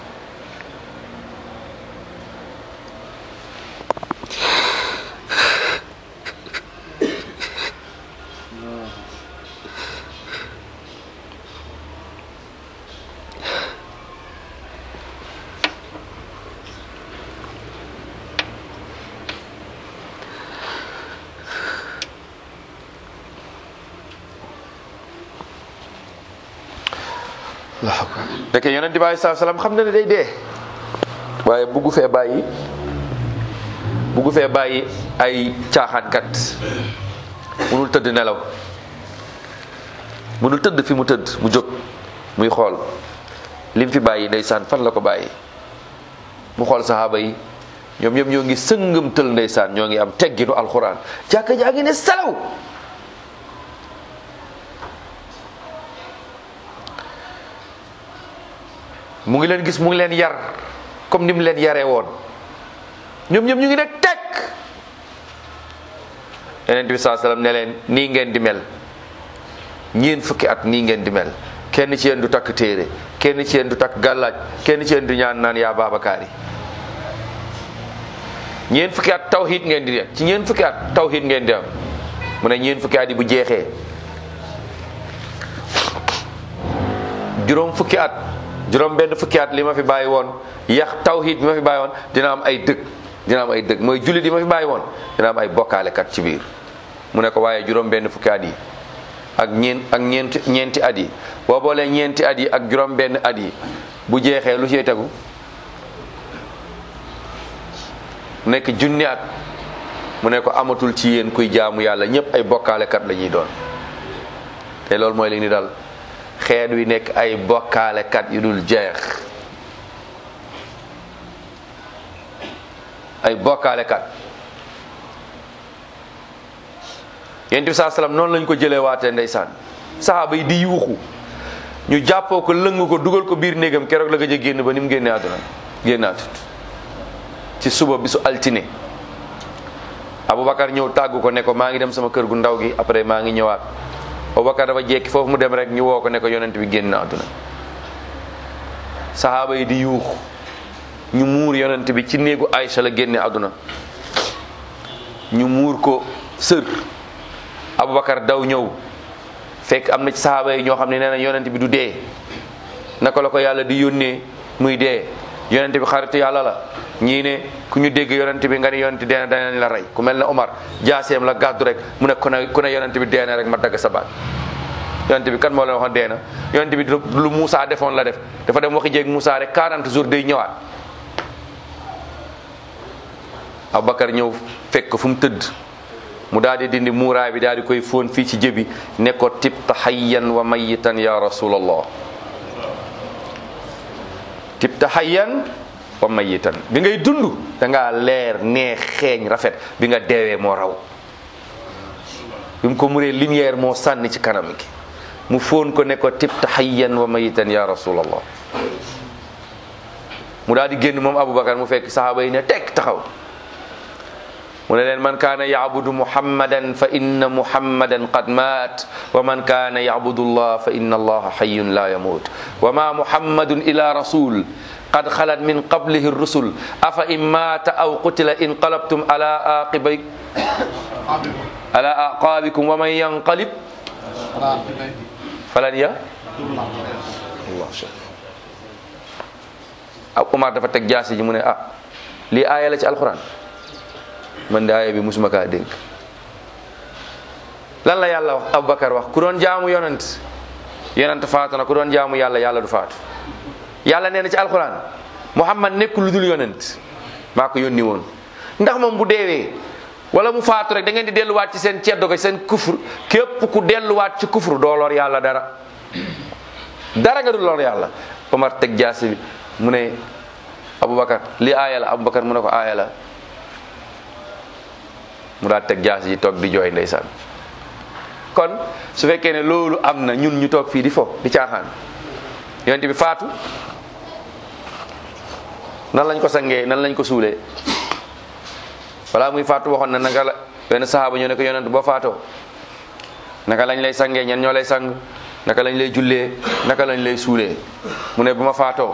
waaw dëkk yonent bi aleyhi salaam xam na ne day dee waaye buggu fee bàyyi buggu fee bàyyi ay caaxaankat munul tëdd nelaw munul tëdd fi mu tëdd mu jóg muy xool lim fi bàyyi ndeysaan fan la ko bàyyi mu xool saxaaba yi ñoom ñoom ñoo ngi sëngam tël ndeysaan ñoo ngi am tegginu alxuraan jàkka jaa ngi ne salaw mu ngi leen gis mu ngi leen yar comme ni mu leen yaree woon ñoom ñoom ñu ngi nekk tekk yonent bi saa sallam ne leen nii ngeen di mel ñeen fukki at nii ngeen di mel kenn ci yéen du takk téere kenn ci yéen du takk gàllaaj kenn ci yéen du ñaan naan yaa baabakaar yi ñeen fukki at tawhid ngeen di ci ñeen fukki at tawhid ngeen di am mu ne ñeen fukki at yi bu jeexee juróom fukki at juróom benn fukki at li ma fi bàyyi woon yax tawhid bi ma fi bàyyi woon dina am ay dëkk dina am ay dëgg mooy jullit yi ma fi bàyyi woon dina am ay bokkaalekat ci biir mu ne ko waaye juróom benn fukki at yi ak ñeent ak ñeenti ñeenti at yi boo boolee ñeenti at yi ak juróom benn at yi bu jeexee lu ciy tegu nekk junni at mu ne ko amatul ci yéen kuy jaamu yàlla ñëpp ay bokkaalekat la ñuy doon te loolu mooy li ni dal xeet wi nekk ay bokkaalekat yu dul jeex ay bokkaalekat yonent bi saa salaam noonu lañ ko jëlee waatee ndeysaan saxaaba yi di yuuxu ñu jàppoo ko lëng ko dugal ko biir néegam keroog la gëj a génn ba ni mu génnee àdduna génnaatut ci suba bisu altine Aboubacar ñëw tàggu ko ne ko maa ngi dem sama kër gu ndaw gi après maa ngi ñëwaat Aboubacar dafa jekki foofu mu dem rek ñu woo ko ne ko yonent bi génn na àdduna saxaaba yi di yuuxu ñu muur yonent bi ci néegu Aïcha la génne àdduna ñu muur ko sër Aboubacar daw ñëw fekk am na ci saxaaba yi ñoo xam ne nee na yonent bi du dee naka la ko yàlla di yónnee muy dee yonent bi xaritu yàlla la ñii ne ku ñu dégg yonent bi nga ne yonent dee na danañ la rey ku mel ne Omar jaaseem la gàddu rek mu ne ku ne ku ne yonent bi dee na rek ma dagg sa baat yonent bi kan moo leen waxoon dee na yonent bi lu Moussa defoon la def dafa dem waxi jéeg Moussa rek 40 jours day ñëwaat Aboubacar ñëw fekk fu mu tëdd mu daal di dindi muuraay bi daal di koy fóon fii ci jëbi ne ko tibta hayyan wa mayitan ya rasulallah tibta hayyan wa mayitan bi ngay dund da ngaa leer neex xeeñ rafet bi nga deewee moo raw bi mu ko muree lumière moo sànni ci kanam gi mu fóon ko ne ko tibta hayyan wa mayitan ya rasulallah mu daal di génn moom Aboubacar mu fekk saxaaba yi ne tekk taxaw mu ne leen man kaana yacbudu muhammadan fa inna muhammadan qad maat wa man kaana yacbudu allah fa inna allaha xayun la yamut wa ma muhammadun ila rasul qad xalat min qablihi rusul afa in maata aw qutila inqalabtum ala aqibay ala aqabikum wa man yanqalib falan ya allah ab Umar dafa teg jaasi ji mu ne ah lii aaya la ci alquran man de aaya bi musuma kaa dégg lan la yàlla wax Aboubacar wax ku doon jaamu yonent yonent faatu na ku doon jaamu yàlla yàlla du faatu yàlla nee na ci alquran Muhammad nekkul lu dul yonent maa ko yónni woon ndax moom bu deewee wala mu faatu rek da ngeen di delluwaat ci seen ceddo ga seen kufur képp ku delluwaat ci kufur doo lor yàlla dara dara nga du lor yàlla Omar teg jaasi bi mu ne Aboubacar li aaya la Aboubacar mu ne ko aaya la mu daal teg jaasi ji toog di jooy ndeysaan kon su fekkee ne loolu am na ñun ñu toog fii di fo di caaxaan yonent bi faatu nan lañ ko sangee nan lañ ko suulee balaa muy faatu waxoon na naka la benn saxaaba ñoo ne ko yonent boo faatoo naka lañ lay sangee ñan ñoo lay sang naka lañ lay jullee naka lañ lay suulee mu ne bu ma faatoo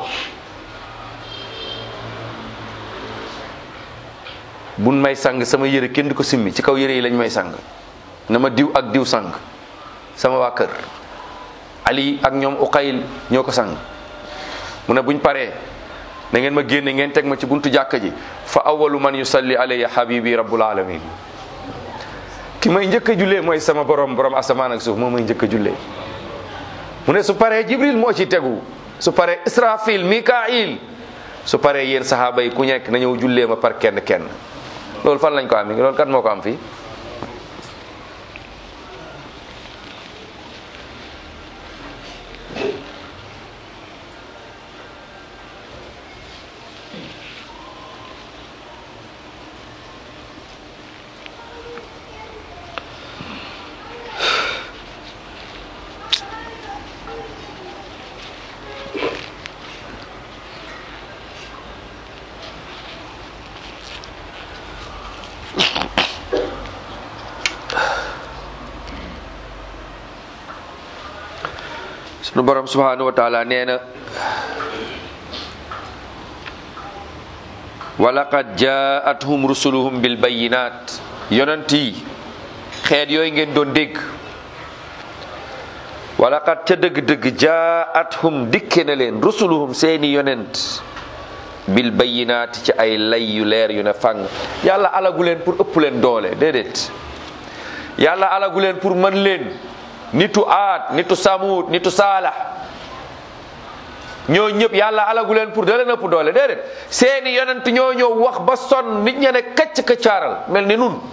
buñ may sang sama yére kenn du ko simmi ci kaw yére yi lañ may sang na ma diw ak diw sang sama waa kër ali ak ñoom uqayl ñoo ko sang mu ne buñ paree na ngeen ma génne ngeen teg ma ci buntu jàkka ji fa awalu man yusalli alayya habibi rabbul alamin ki may njëkk a jullee mooy sama borom borom asamaan ak suuf moo may njëkk a jullee mu ne su paree jibril moo ci tegu su paree israfil mikail su paree yéen sahaaba yi ku nekk na ñëw jullee ma par kenn kenn loolu fan lañ ko am loolu kat moo ko am fii sunu borom subhanahu wa taala nee na walaqad jaathum rusuluhum bil bayinat yonent yi xeet yooyu ngeen doon dégg walaqad ca dëgg-dëgg jaathum dikke na leen rusuluhum seeni yonent bil bayyinaati ci ay lay yu leer yu ne fàng yàlla alagu leen pour ëpp leen doole déedéet yàlla alagu leen pour mën leen nitu aat nitu samuut nitu saalax ñoo ñëpp yàlla alagu leen pour da leen ëpp doole déedéet seeni yonent ñoo ñëw wax ba sonn nit ña ne kacc kaccaaral mel ni nun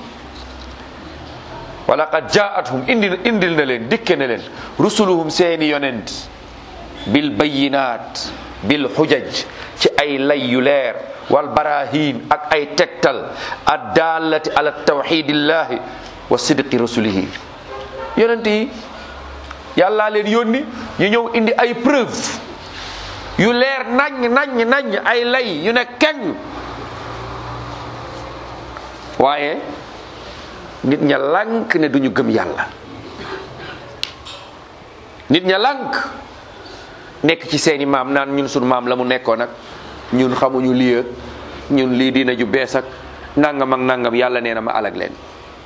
wala qad jaathum indi indil na leen dikke na leen rusuluhum seeni yonent bil bayinaat bil xujaj ci ay lay yu leer wal barahin ak ay tegtal addaalati ala tawxidillahi wa sidqi rasulihi yonent yi yàllaa leen yónni ñu ñëw indi ay preuve yu leer naññ naññ naññ ay lay yu ne keng waaye nit ña lànk ne duñu gëm yàlla nit ña lànk nekk ci seeni maam naan ñun sunu maam la mu nekkoon ak ñun xamuñu lii ak ñun lii dina ju bees ak nangam ak nangam yàlla nee na ma alag leen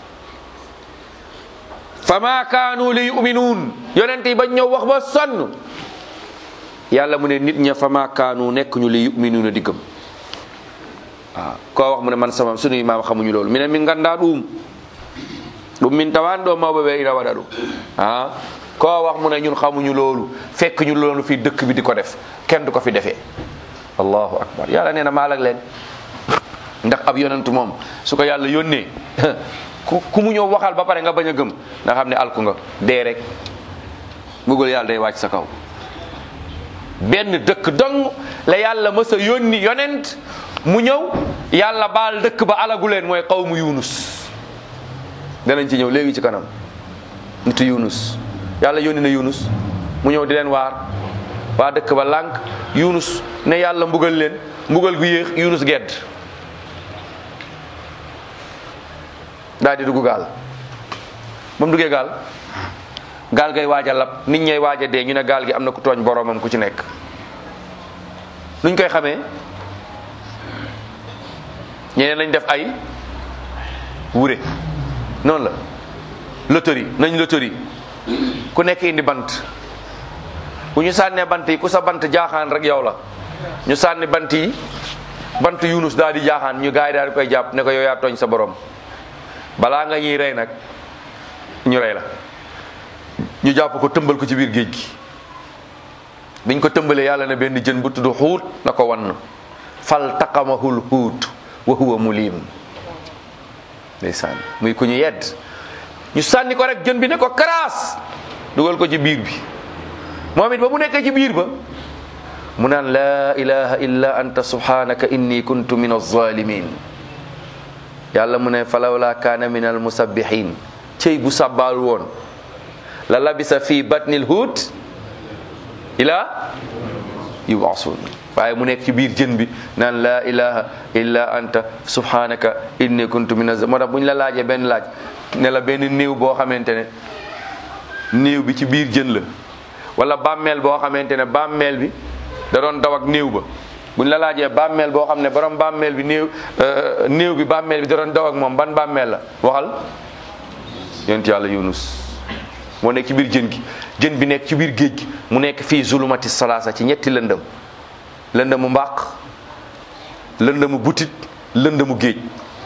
fa ma kaanu li yuminuun yonent yi bañ ñëw wax ba sonn yàlla mu ne nit ña fa ma kaanu nekk ñu li yuminuuna di gëm waaw koo wax mu ne man sama sunuy maam xamuñu loolu mi ne mi ngandaa ɗum ɗum min tawan ɗo mawɓe ɓe ina waɗa ɗum ah koo wax mu ne ñun xamuñu loolu fekk ñu loolu fii dëkk bi di ko def kenn du ko fi defee allahu akbar yàlla nee na maalag leen ndax ab yonent moom su ko yàlla yónnee ku ku mu ñëw waxal ba pare nga bañ a gëm nga xam ne alku nga dee rek bëggul yàlla day wàcc sa kaw benn dëkk dong la yàlla mës a yónni yonent mu ñëw yàlla baal dëkk ba alagu leen mooy qawmu yunus danañ ci ñëw léegi ci kanam nitu yunus yàlla yónni na yunus mu ñëw di leen waar waa dëkk ba lànk yunus ne yàlla mbugal leen mbugal gu yéex yunus gedd daal di dugg gaal ba mu duggee gaal gaal gay waaj a lab nit ñay waaj a dee ñu ne gaal gi am na ku tooñ boroomam ku ci nekk nuñ koy xamee ñeneen nañ def ay wure noonu la loterie nañ loterie ku nekk indi bant bu ñu sànnee bant yi ku sa bant jaaxaan rek yow la ñu sànni bant yi bant yunus daal di jaaxaan ñu gaay daal di koy jàpp ne ko yow yaa tooñ sa borom balaa nga ñuy rey nag ñu rey la ñu jàpp ko tëmbal ko ci biir géej gi biñ ko tëmbalee yàlla ne benn jën bu tudd xuut na ko wann fal taqamahul xuut wa huwa mulim ndeysaan muy ku ñu yedd ñu sànni ko rek jën bi ne ko karaas dugal ko ci biir bi moom it ba mu nekkee ci biir ba mu naan laa ilaha illa anta subhanaka inni kuntu min alzalimin yàlla mu ne falawla kaana min almusabbihin cëy bu sàbbaalu woon la labisa fi batnil huut ila yubasun waaye mu nekk ci biir jën bi naan laa ilaha illa anta subhanaka inni kuntu min az moo tax bu ñu la laajee benn laaj ne la benn néew boo xamante ne néew bi ci biir jën la wala bàmmeel boo xamante ne bàmmeel bi da doon daw ak néew ba bu ñu la laajee bàmmeel boo xam ne borom bàmmeel bi néew néew bi bàmmeel bi da doon daw ak moom ban bàmmeel la waxal yonent yàlla yunus moo nekk ci biir jën gi jën bi nekk ci biir géej gi mu nekk fii zulumati salaasa ci ñetti lëndëm lëndëmu mbaq lëndëmu butit lëndëmu géej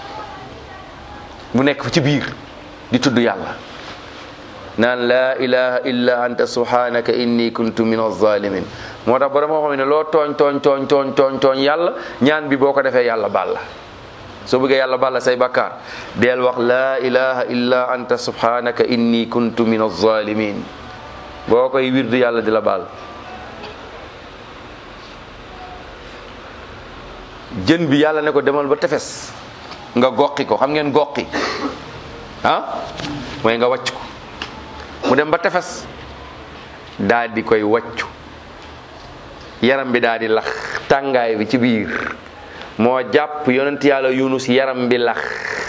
mu nekk ci biir di tudd yàlla naan laa ilaha illa anta subhanaka inni kuntu min alzalimin moo tax borom moo xam ne loo tooñ tooñ tooñ tooñ tooñ tooñ yàlla ñaan bi boo ko defee yàlla baal la soo bëggee yàlla baal la say bakkaar deel wax laa ilaha illa anta subhanaka inni kuntu min alzalimin boo koy wirdu yàlla di la baal jën bi yàlla ne ko demal ba tefes nga goqi ko xam ngeen goqi ah mooy nga wàcc ko mu dem ba tefes daa di koy wàccu yaram bi daa di lax tàngaay bi ci biir moo jàpp yonent yàlla yunus yaram bi lax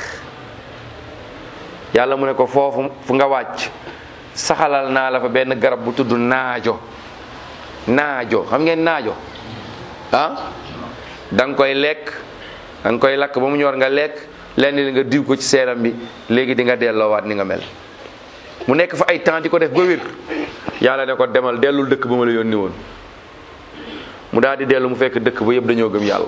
yàlla mu ne ko foofu fu nga wàcc saxalal naa la fa benn garab bu tudd naajo naajo xam ngeen naajo ah da nga koy lekk da nga koy lakk ba mu ñor nga lekk lenn li nga diw ko ci seeram bi léegi di nga delloowaat ni nga mel mu nekk fa ay temps di ko def ba wér yàlla ne ko demal dellul dëkk ba ma la yónni woon mu daal di dellu mu fekk dëkk ba yëpp dañoo gëm yàlla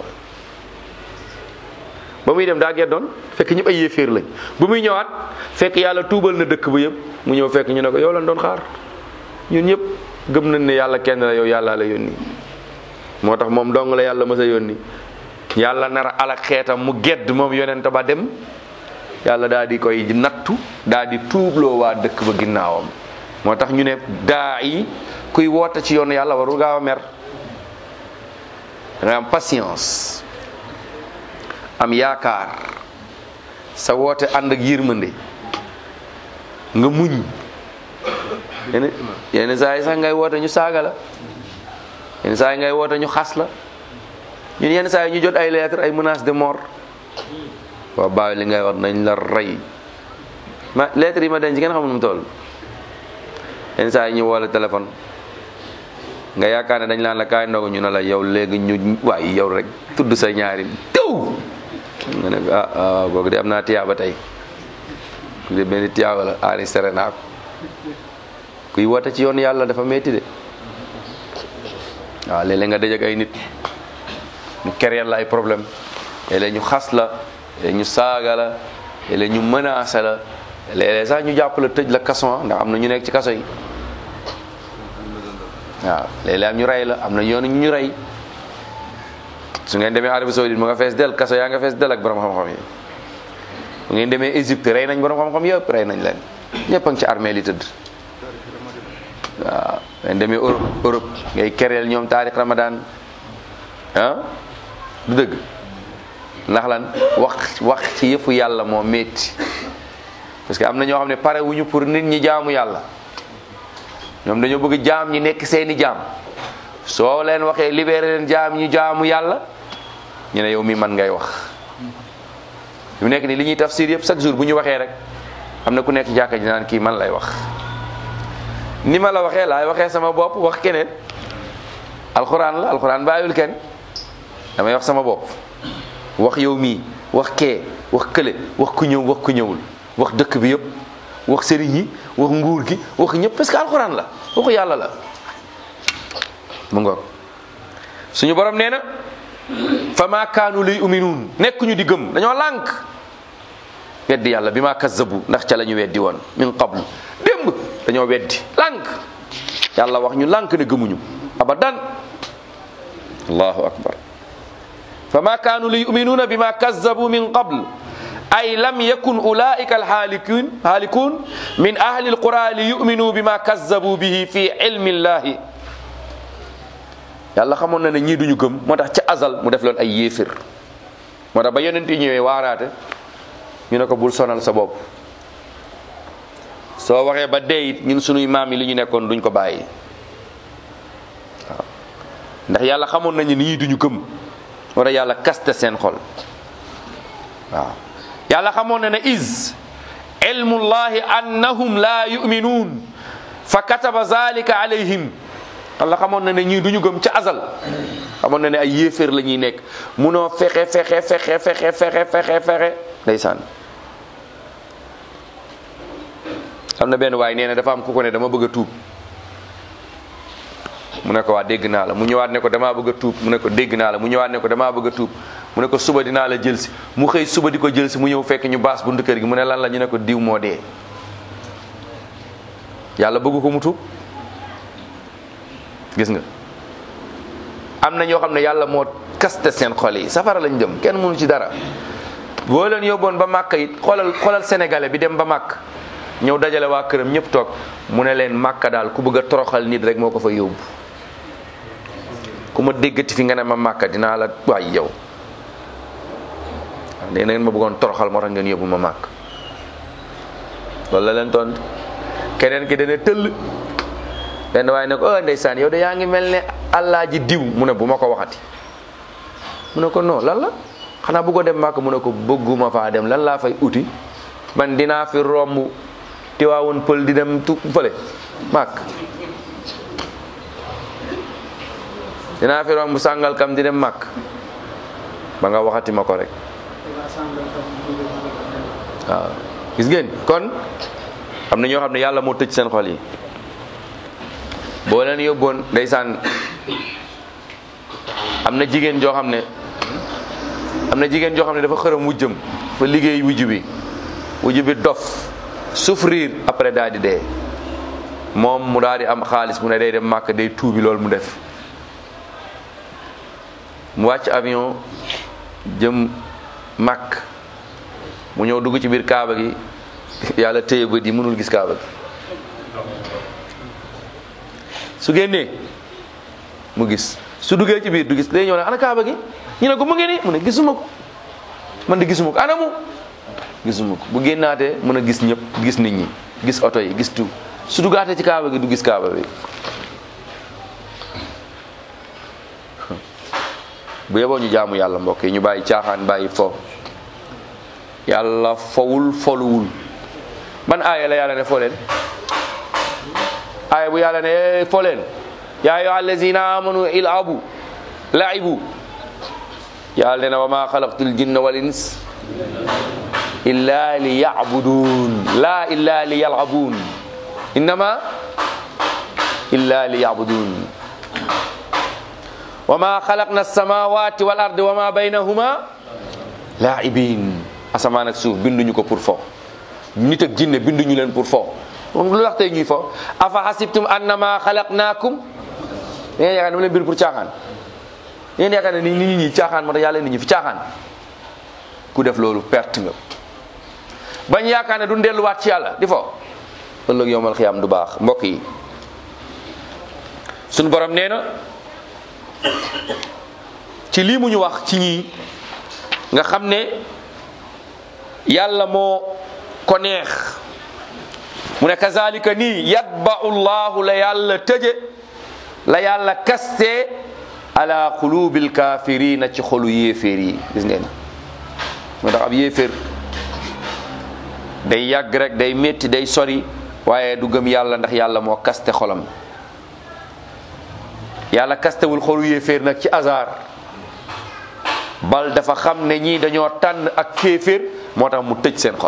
ba muy dem daa geddoon fekk ñëpp ay yéeféer lañ ba muy ñëwaat fekk yàlla tuubal na dëkk ba yëpp mu ñëw fekk ñu ne ko yow lañ doon xaar ñun ñëpp gëm nañ ne yàlla kenn la yow yàllaa la yónni moo tax moom dong la yàlla mës a yónni yàlla nar a alak xeetam mu gedd moom yonent ba dem yàlla daal di koy nattu daal di tuubloo waa dëkk ba ginnaawam moo tax ñu ne daa yi kuy woote ci yoonu yàlla warul gaaw a mer da nga am patience am yaakaar sa woote ànd ak yërmande nga muñ yenn yenn saa yi sax ngay woote ñu saaga la yenn saa yi ngay woote ñu xas la ñun yenn saa yi ñu jot ay lettre ay menaces de mort waaw bàyyi li ngay wax nañ la rey ma lettre yi ma denc ngeen xamul nu mu toll yenn saa yi ñu woo la téléphone nga yaakaar ne dañ laan la kaay ndogu ñu ne la yow léegi ñu waaye yow rek tudd sa ñaari tew nga ne ah waaw kooku de am naa tiyaaba tey ku de benn tiyaaba la enregistré naa ko kuy woote ci yoon yàlla dafa metti de waaw léeg-léeg nga dajak ay nit ñu kereel la ay problème léeg-léeg ñu xas la léeg ñu saaga la léeg-léeg ñu menacé la léeg-léeg sax ñu jàpp la tëj la kaso ndax am na ñu nekk ci kaso yi waaw léeg-léeg am ñu rey la am na yoonu ñu ñu rey su ngeen demee Arabie Saoudite mu nga fees del kaso yaa nga fees del ak borom xam-xam yi bu ngeen demee Égypte rey nañ borom xam-xam yëpp rey nañ leen ñëpp a ngi ci armée li tëdd waaw ngeen demee Europe Europe ngay kereel ñoom taarix Ramadan ah du dëgg ndax lan wax wax ci yëfu yàlla moo métti parce que am na ñoo xam ne pare wuñu pour nit ñi jaamu yàlla ñoom dañoo bëgg jaam ñi nekk seeni jaam soo leen waxee libéré leen jaam ñi jaamu yàlla ñu ne yow mi man ngay wax mu nekk ni li ñuy tafsir yëpp chaque jour bu ñu waxee rek am na ku nekk jàkka ji naan kii man lay wax ni ma la waxee laay waxee sama bopp wax keneen alxuraan la alxuraan bàyyul kenn damay wax sama bopp wax yow mii wax kee wax kële wax ku ñëw wax ku ñëwul wax dëkk bi yëpp wax sëriñ yi wax nguur gi wax ñëpp parce que alxuraan la waxu yàlla la mu ngoog suñu borom nee na fa maa kaanu liy uminuun nekkuñu di gëm dañoo lànk weddi yàlla bi maa kazzabu ndax ca la ñu weddi woon min qablu démb dañoo weddi lànk yàlla wax ñu lànk ne gëmuñu abadan allahu akbar fa maa kaanu liy uminuuna bi maa kazzabu min qabl ay lam yakun ulaika alhaalikun haalikun min ahli alqura li yuminuu bima kazzabu bihi fi ilmi llahi yàlla xamoon na ne ñii duñu gëm moo tax ca azal mu def loon ay yéefir moo tax ba yonent yi ñëwee waaraate ñu ne ko bul sonal sa bopp soo waxee ba dee it ñun sunuy maam yi li ñu nekkoon duñ ko bàyyi waaw ndax yàlla xamoon nañu ni ñii duñu gëm moo tax yàlla kaste seen xol waaw yàlla xamoon na ne is ilmullahi annahum la yuminuun fa kataba zalika alayhim yàlla xamoon na ne ñii duñu gëm ca azal xamoon na ne ay yéeféer la ñuy nekk munoo fexe fexe fexe fexe fexe fexe fexe ndeysaan am na benn waay nee na dafa am ku ko ne dama bëgg a tuub mu ne ko waa dégg naa la mu ñëwaat ne ko damaa bëgg a tuub mu ne ko dégg naa la mu ñëwaat ne ko damaa bëgg a tuub mu ne ko suba dinaa la jël si mu xëy suba di ko jël si mu ñëw fekk ñu baas buntu kër gi mu ne lan la ñu ne ko diw moo dee yàlla bëgg ko mu tuub gis nga am na ñoo xam ne yàlla moo kaste seen xol yi safara lañ jëm kenn mënu ci dara boo leen yóbboon ba màkk it xoolal xoolal sénégalais bi dem ba màkk ñëw dajale waa këram ñëpp toog mu ne leen màkka daal ku bëgg a toroxal nit rek moo ko fa yóbbu ku ma déggati fi nga ne ma màkka dinaa la waay yow waaw nee na ngeen ma bëggoon toroxal moo tax ngeen yóbbu ma màkk loolu la leen tontu keneen ki dana tëll benn waaye ne ko oh ndeysaan yow de yaa ngi mel ne allah ji diw mu ne bu ma ko waxati mu ne ko non lan la xanaa bëggoo dem màkk mu ne ko bëgguma faa dem lan laa fay uti man dinaa fi romb tiwaawoon pël di dem tu fële màkk dinaa fi romb sàngal kam di dem màkk ba nga waxati ma ko rek waaw gis ngeen kon am na ñoo xam ne yàlla moo tëj seen xol yi boo leen yóbboon ndeysaan am na jigéen joo xam ne am na jigéen joo xam ne dafa xërëm wujjëm fa liggéey wujj bi wujj bi dof souffrir après daal di dee moom mu daal di am xaalis mu ne day dem màkk day tuubi loolu mu def mu wàcc avion jëm màkk mu ñëw dugg ci biir kaaba gi yàlla téye bët yi mënul gis kaaba gi su génnee mu gis su duggee ci biir du gis day ñëw ne ana kaaba gi ñu ne ko mu ngi nii mu ne gisuma ko man de gisuma ko anamu gisuma ko bu génnaatee mën a gis ñëpp gis nit ñi gis oto yi gis tout su duggaatee ci kaaba gi du gis kaaba bi bu yeboo ñu jaamu yàlla mbokk yi ñu bàyyi caaxaan bàyyi fo yàlla fowul foluwul ban aaya la yàlla ne fo leen aaya bu yàlla ne fo leen yaa ayyuha allazina amanu ilabu laibu yàlla ne na wa ma xalaqtul jinna wal ins illa li yabudun la illa li yalabun innama illa li yabudun wa ma xalaqna alsamawati wal ardi wa ma baynahuma laibin asamaan ak suuf binduñu ko pour fo nit ak jinne binduñu leen pour fo moom lu wax tey ñuy fo afa hasibtum annama xalaqnaakum da ngeen yaakaar ne ma leen bind pour caaxaan da ngeen yaakaar ne ni nit ñi caaxaan moo tax yàlla nit ñi fi caaxaan ku def loolu perte nga bañ yaakaar ne du delluwaat ci yàlla di fo ëllëg yowmal xiyaam du baax mbokk yi suñu borom nee na ci lii mu ñu wax ci ñii nga xam ne yàlla moo ko neex mu ne kazalika nii yatba'u llahu la yàlla tëje la yàlla kaste ala qulubil kafirina ci xolu yéeféer yi gis ngeen moo tax ab yéeféer day yàgg rek day métti day sori waaye du gëm yàlla ndax yàlla moo kaste xolam yàlla kastewul xolu yéeféer nag ci hasard bal dafa xam ne ñii dañoo tànn ak kéeféer moo tax mu tëj seen xol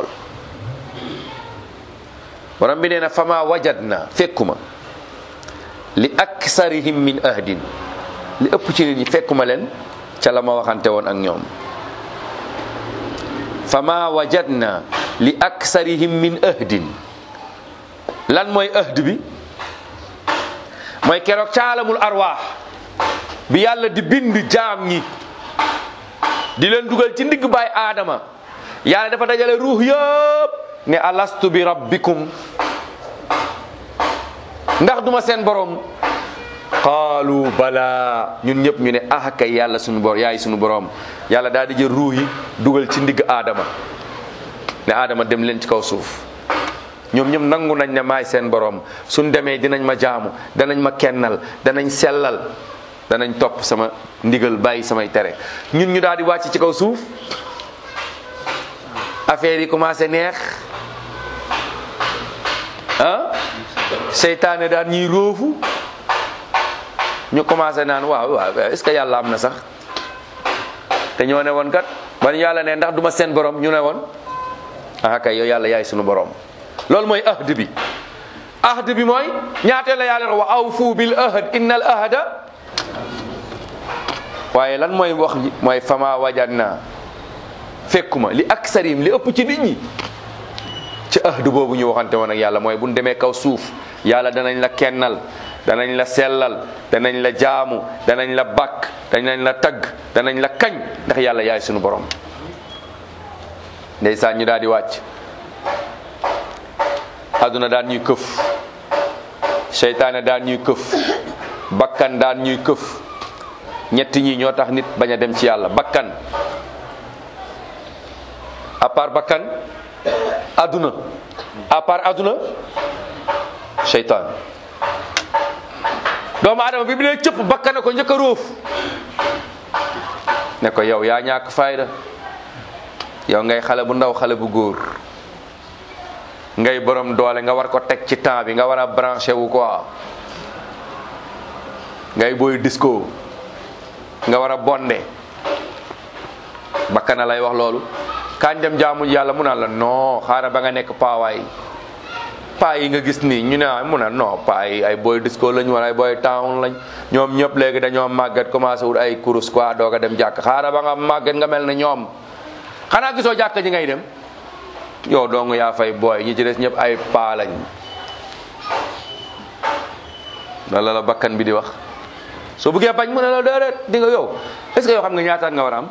borom bi nee na fama wajadna fekkuma li aksarihim min ahdin li ëpp ci nit ñi fekkuma leen ca la ma waxante woon ak ñoom fama wajadna li aksarihim min ahdin lan mooy ahd bi mooy keroog caalamul arwaax bi yàlla di bind jaam ñi di leen dugal ci ndigg baay aadama yàlla dafa dajale ruux yëpp ne alastu bi rabbikum ndax duma seen borom qaalu bala ñun ñëpp ñu ne ah kay yàlla sunu bor yaay sunu borom yàlla daal di jël ruux yi dugal ci ndigg aadama ne aadama dem leen ci kaw suuf ñoom ñëpp nangu nañ ne maay seen borom suñ demee dinañ ma jaamu danañ ma kennal danañ sellal danañ topp sama ndigal bàyyi samay tere ñun ñu daal di wàcc ci kaw suuf affaire yi commencé neex ah seytaane daan ñuy róofu ñu commencé naan waaw waaw est ce que yàlla am na sax te ñoo ne woon kat ban yàlla ne ndax duma seen borom ñu ne woon ah kay yow yàlla yaay sunu borom loolu mooy ahd bi ahd bi mooy ñaatee la yàlla wa awfu bil ahd innal ahda waaye lan mooy wax ji mooy fama wajadna fekkuma li aksarim li ëpp ci nit ñi ci ahd boobu ñu waxante woon ak yàlla mooy bu ñu demee kaw suuf yàlla danañ la kennal danañ la sellal danañ la jaamu danañ la bakk danañ la tagg danañ la kañ ndax yàlla yaay sunu borom ndeysaan ñu daal di wàcc àdduna daan ñuy këf seytaane daan ñuy këf bakkan daan ñuy këf ñetti ñi ñoo tax nit bañ a dem ci yàlla bakkan à part bakkan àdduna à part àdduna seytaan doomu adama bi bi lay cëpp bakkane ko njëkk a róof ne ko yow yaa ñàkk fayda yow ngay xale bu ndaw xale bu góor ngay borom doole nga war ko teg ci temps bi nga war a branché wu quoi ngay booy disco nga war a bonde bakkana lay wax loolu kañ dem jaamu yàlla mu naan la non xaaral ba nga nekk paawaay paa yi nga gis nii ñu ne ah mu ne non paa yi ay boy disco lañ wala ay boy town lañ ñoom ñëpp léegi dañoo màgget commencé wut ay kurus quoi doog a dem jàkk xaaral ba nga màgget nga mel ne ñoom xanaa gisoo jàkk ji ngay dem yow dong yaa fay booy ñi ci des ñëpp ay paa lañ loolu la bakkan bi di wax soo bëggee bañ mu ne la déedéet di nga yow est-ce que yow xam nga ñaataat nga war a am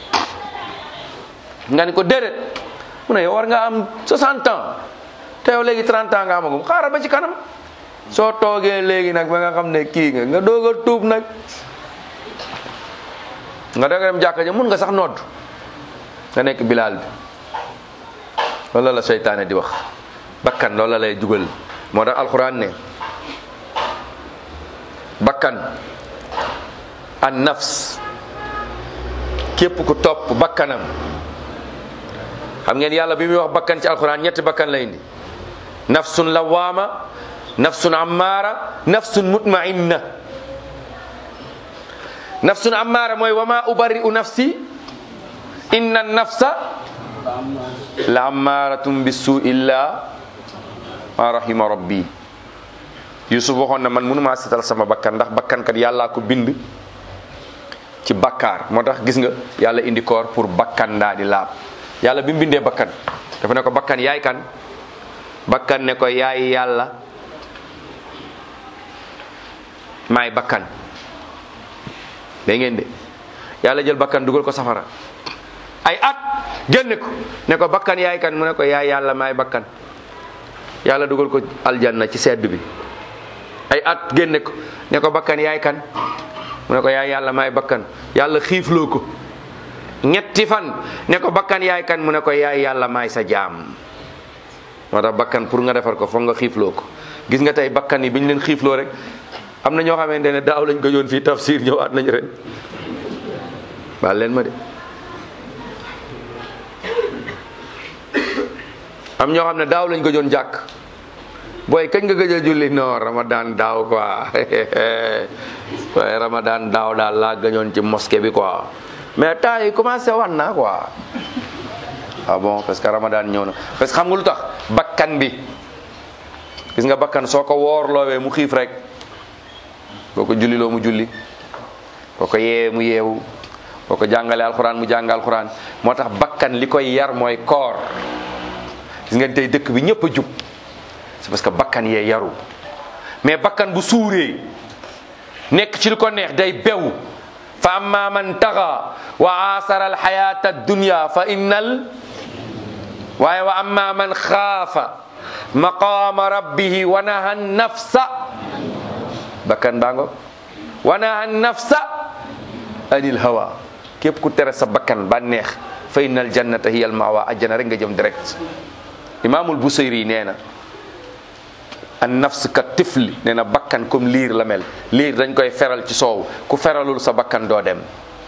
nga ni ko déedéet mu ne yow war nga am 60 ans te yow léegi 30 ans nga amagum xaaral ba ci kanam soo toogee léegi nag ba nga xam ne kii nga nga doog a tuub nag nga doog a dem jàkka ja mun nga sax nodd nga nekk bilaal bi loolu la seytaane di wax bakkan loolu la lay dugal moo tax alxuraan ne bakkan an nafs képp ku topp bakkanam xam ngeen yàlla bi muy wax bakkan ci alxuraan ñetti bakkan lay indi nafsun lawaama nafsun ammaara nafsun mutmainna nafsun ammaara mooy wa ma ubari'u nafsi inna nafsa la ammaratum bisu illa ma rahima rabbi yusuf waxoon na man mënumaa setal sama bakkan ndax bakkan kat yàllaa ko bind ci bakkaar moo tax gis nga yàlla indi koor pour bakkan daa di laab yàlla bi mu bindee bakkan dafa ne ko bakkan yaay kan bakkan ne ko yaay yàlla maay bakkan da ngeen de yàlla jël bakkan dugal ko safara ay at génne ko ne ko bakkan yaay kan mu ne ko yaay yàlla maay bakkan yàlla dugal ko aljanna ci sedd bi ay at génne ko ne ko bakkan yaay kan mu ne ko yaay yàlla maay bakkan yàlla xiifloo ko ñetti fan ne ko bakkan yaay kan mu ne ko yaay yàlla maay sa jaam moo tax bakkan pour nga defar ko foog nga xiifloo ko gis nga tey bakkan yi bi ñu leen xiifloo rek am na ñoo xamante ne daaw lañ ko yoon fii tafsir ñëwaat nañ ren baal leen ma de am ñoo xam ne daaw lañ ko joon jàkk booy kañ nga gëj a julli non ramadan daaw quoi waaye ramadan daaw daal laa gëñoon ci mosquée bi quoi mais temps yi commencé wan naa quoi ah bon parce que ramadan ñëw na parce que xam nga lu tax bakkan bi gis nga bakkan soo ko woor loowee mu xiif rek boo ko julli loo mu julli boo ko yeewee mu yeewu boo ko jàngalee alxuraan mu jàng alxuraan moo tax bakkan li koy yar mooy koor gis ngeen tey dëkk bi ñëpp a jub c'est parce que bakkan yee yaru mais bakkan bu suuree nekk ci lu ko neex day bew fa amma man taxa wa asara alxayata addunya fa innal waaye wa amma man xaafa maqama rabbihi wa naha nafsa bakkan baa ngo wa naha nafsa anil hawa képp ku tere sa bakkan ba neex fa innal jannata hiya al mawa ajjana rek nga jëm direct imaamul busayri nee na an nafs ka tifli nee na bakkan comme liir la mel liir dañ koy feral ci soow ku feralul sa bakkan doo dem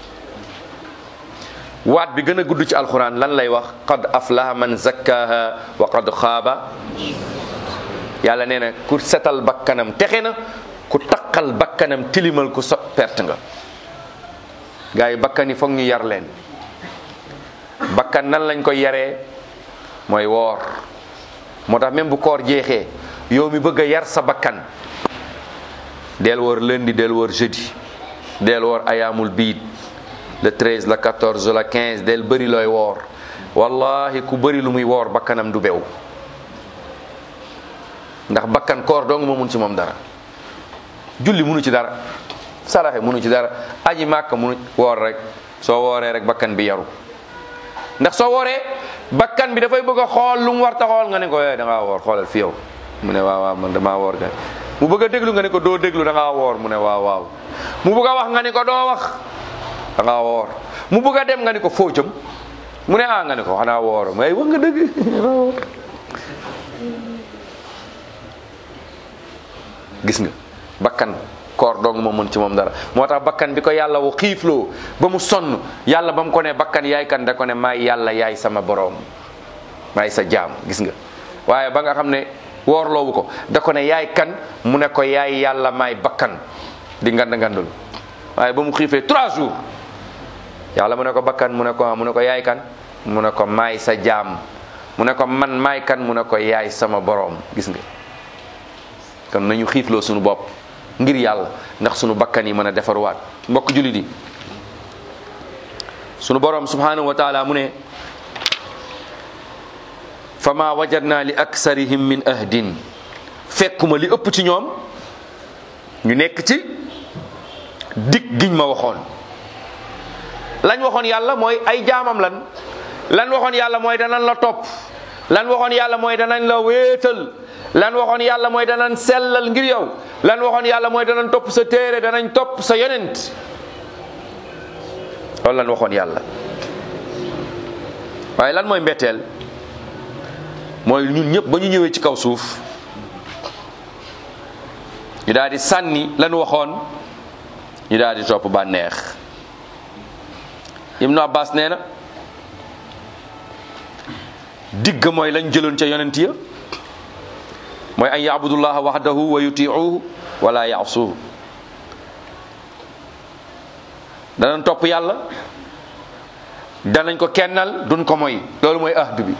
waat bi gën a gudd ci alquran lan lay wax qad aflaha man zakkaha wa qad xaaba yàlla nee na ku setal bakkanam texe na ku taqal bakkanam tilimal ku so perte nga gars yi bakkan yi foog ñu yar leen bakkan nan lañ koy yaree mooy woor moo tax même bu koor jeexee yow mi bëgg a yar sa bakkan del woor lundi del woor jeudi del woor ayaamul biid le 13 le 14 le 15 del bëri looy woor wallahi ku bëri lu muy woor bakkanam du bew ndax bakkan koor dong moo mun ci moom dara julli munu ci dara saraxe munu ci dara aji màkk munu woor rek soo wooree rek bakkan bi yaru ndax soo wooree bakkan bi dafay bëgg a xool lu mu war ta xool nga ne ko eh da ngaa woor xoolal fi yow mu ne waaw waaw man damaa woor kay mu bëgg a déglu nga ne ko doo déglu da ngaa woor mu ne waaw waaw mu bëgg a wax nga ne ko doo wax da ngaa woor mu bëgg a dem nga ne ko foo jëm mu ne ah nga ne ko xanaa woor mais wax nga dëgg gis nga bakkan koor dong moo mën ci moom dara moo tax bakkan bi ko yàlla wu xiifloo ba mu sonn yàlla ba mu ko ne bakkan yaay kan da ko ne maay yàlla yaay sama boroom maay sa jaam gis nga waaye ba nga xam ne woorloowu ko da ko ne yaay kan mu ne ko yaay yàlla maay bakkan di ngand ngandul waaye ba mu xiifee trois jours yàlla mu ne ko bakkan mu ne ko mu ne ko yaay kan mu ne ko maay sa jaam mu ne ko man maay kan mu ne ko yaay sama boroom gis nga kon nañu xiifloo sunu bopp ngir yàlla ndax sunu bakkan yi mën a defaruwaat mbokk jullit yi sunu boroom subhanahu wa taala mu ne fama wajadna li aksarihim min ahdin fekkuma li ëpp ci ñoom ñu nekk ci dig giñ ma waxoon lañ waxoon yàlla mooy ay jaamam lan lan waxoon yàlla mooy danañ la topp lan waxoon yàlla mooy danañ la wéetal lan waxoon yàlla mooy danañ sellal ngir yow lan waxoon yàlla mooy danañ topp sa téere danañ topp sa yonent loolu lan waxoon yàlla waaye lan mooy mbetteel mooy ñun ñëpp ba ñu ñëwee ci kaw suuf ñu daal di sànni lan waxoon ñu daal di topp bànneex Ibnu Abbas nee na digg mooy lañ jëloon ca yonent ya mooy an yaabudullaha wahdahu wa yutiuhu wala yaasuhu danañ topp yàlla danañ ko kennal duñ ko moy loolu mooy ahd bi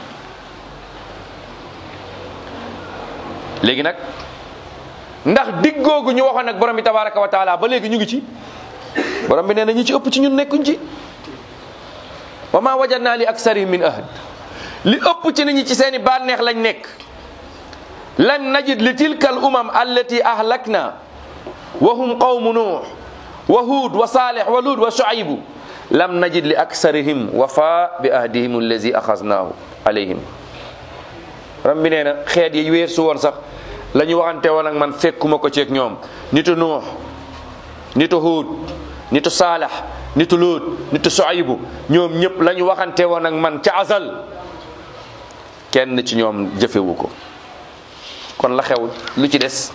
léegi nag ndax diggoogu ñu waxoon nag borom bi tabaraka wa taala ba léegi ñu ngi ci borom bi nee na ñi ci ëpp ci ñun nekkuñ ci wa ma wajadna li aksarihim min ahd li ëpp ci nit ñi ci seeni bànneex lañ nekk lan najid li tilka al umam allati ahlakna wa hum qawmu nuux wa huud wa saalih wa luud wa shuaybu lam najid li aksarihim wafa bi ahdihim allazi axasnaahu alayhim ram bi nee na xeet yi weer su woon sax la ñu waxante woon ak man fekkuma ko ceeg ñoom nitu nuux nitu huud nitu saalax nitu luud nitu shuaybu ñoom ñëpp la ñu waxante woon ak man ca azal kenn ci ñoom jëfewu ko kon la xew lu ci des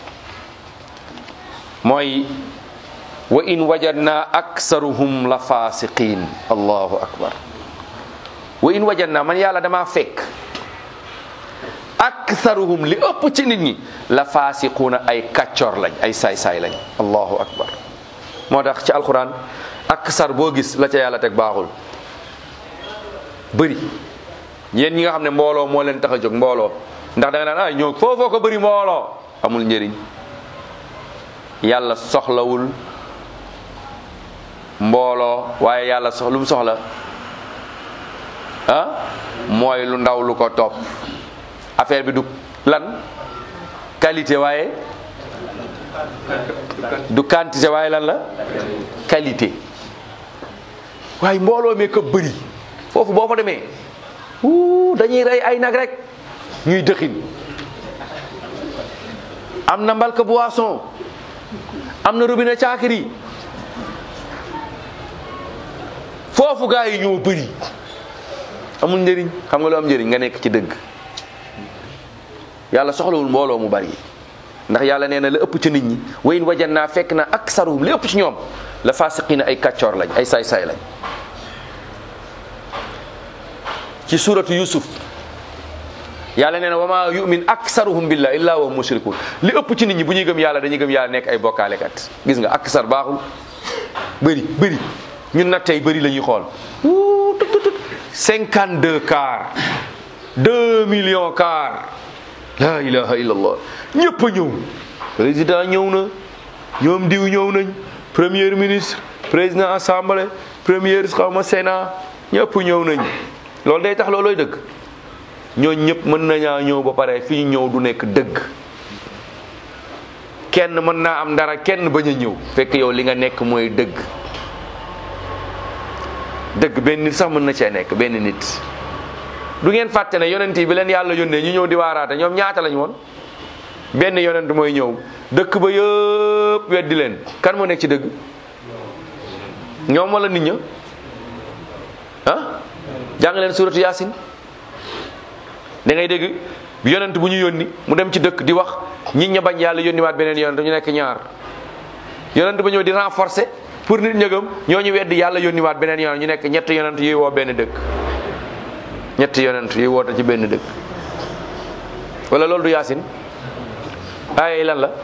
mooy wa in wajadna aksaruhum la fasiqin allahu akbar wa in wajadna man yàlla dama fekk aksaruhum li ëpp ci nit ñi la fasiquuna ay kàccor lañ ay saay-saay lañ allahu akbar moo tax ci alquran aksar boo gis la ca yàlla teg baaxul bëri yéen ñi nga xam ne mbooloo moo leen tax a jóg mbooloo ndax da nga naan ay ñoo foofoo ko bëri mbooloo amul njëriñ yàlla soxlawul mbooloo waaye yàlla sox lu mu soxla ah mooy lu ndaw lu ko topp affaire bi du lan qualité waaye du quantité waaye lan la qualité waaye mbooloo mee ko bëri foofu boo fa demee wuu dañuy rey ay nag rek ñuy dëxin am na mbalka boisson am na robinet caakiri foofu gaa yi ñoo bëri amul njëriñ xam nga lu am njëriñ nga nekk ci dëgg yàlla soxlawul mbooloo mu bari ndax yàlla nee na la ëpp ci nit ñi wayin wajan naa fekk na aksaruhum li ëpp ci ñoom la fasiqina ay kàccoor lañ ay saay-saay lañ ci suratu yusuf yàlla nee na wa ma yumin aksaruhum billah illa wa mushrikun li ëpp ci nit ñi bu ñuy gëm yàlla dañuy gëm yàlla nekk ay bokkaalekat gis nga aksar baaxul bëri bëri ñun nag tey bëri la ñuy xool wuu tut tut cinquante deux car deux millions car la ilaha illallah ñëpp a ñëw président ñëw na ñoom diw ñëw nañ premier ministre président assemblée premier xaw ma sénat ñëpp ñëw nañ loolu day tax loolooy dëgg ñooñ ñëpp mën nañaa ñëw ba pare fi ñu ñëw du nekk dëgg kenn mën naa am dara kenn bañ a ñëw fekk yow li nga nekk mooy dëgg dëgg benn nit sax mën na cee nekk benn nit du ngeen fàtte ne yonent yi bi leen yàlla yónnee ñu ñëw di waaraate ñoom ñaata lañ woon benn yonent mooy ñëw dëkk ba yëpp weddi leen kan moo nekk ci dëgg ñoom wala nit ña ah jàng leen suratu yaasin da ngay dégg yonent bu ñu yónni mu dem ci dëkk di wax nit ña bañ yàlla yónniwaat beneen yonent ñu nekk ñaar yonent ba ñëw di renforcer pour nit ñëgam ñoo ñu weddi yàlla yónniwaat beneen yonent ñu nekk ñett yonent yuy woo benn dëkk ñett yonent yuy woote ci benn dëkk wala loolu du yaasin ay lan la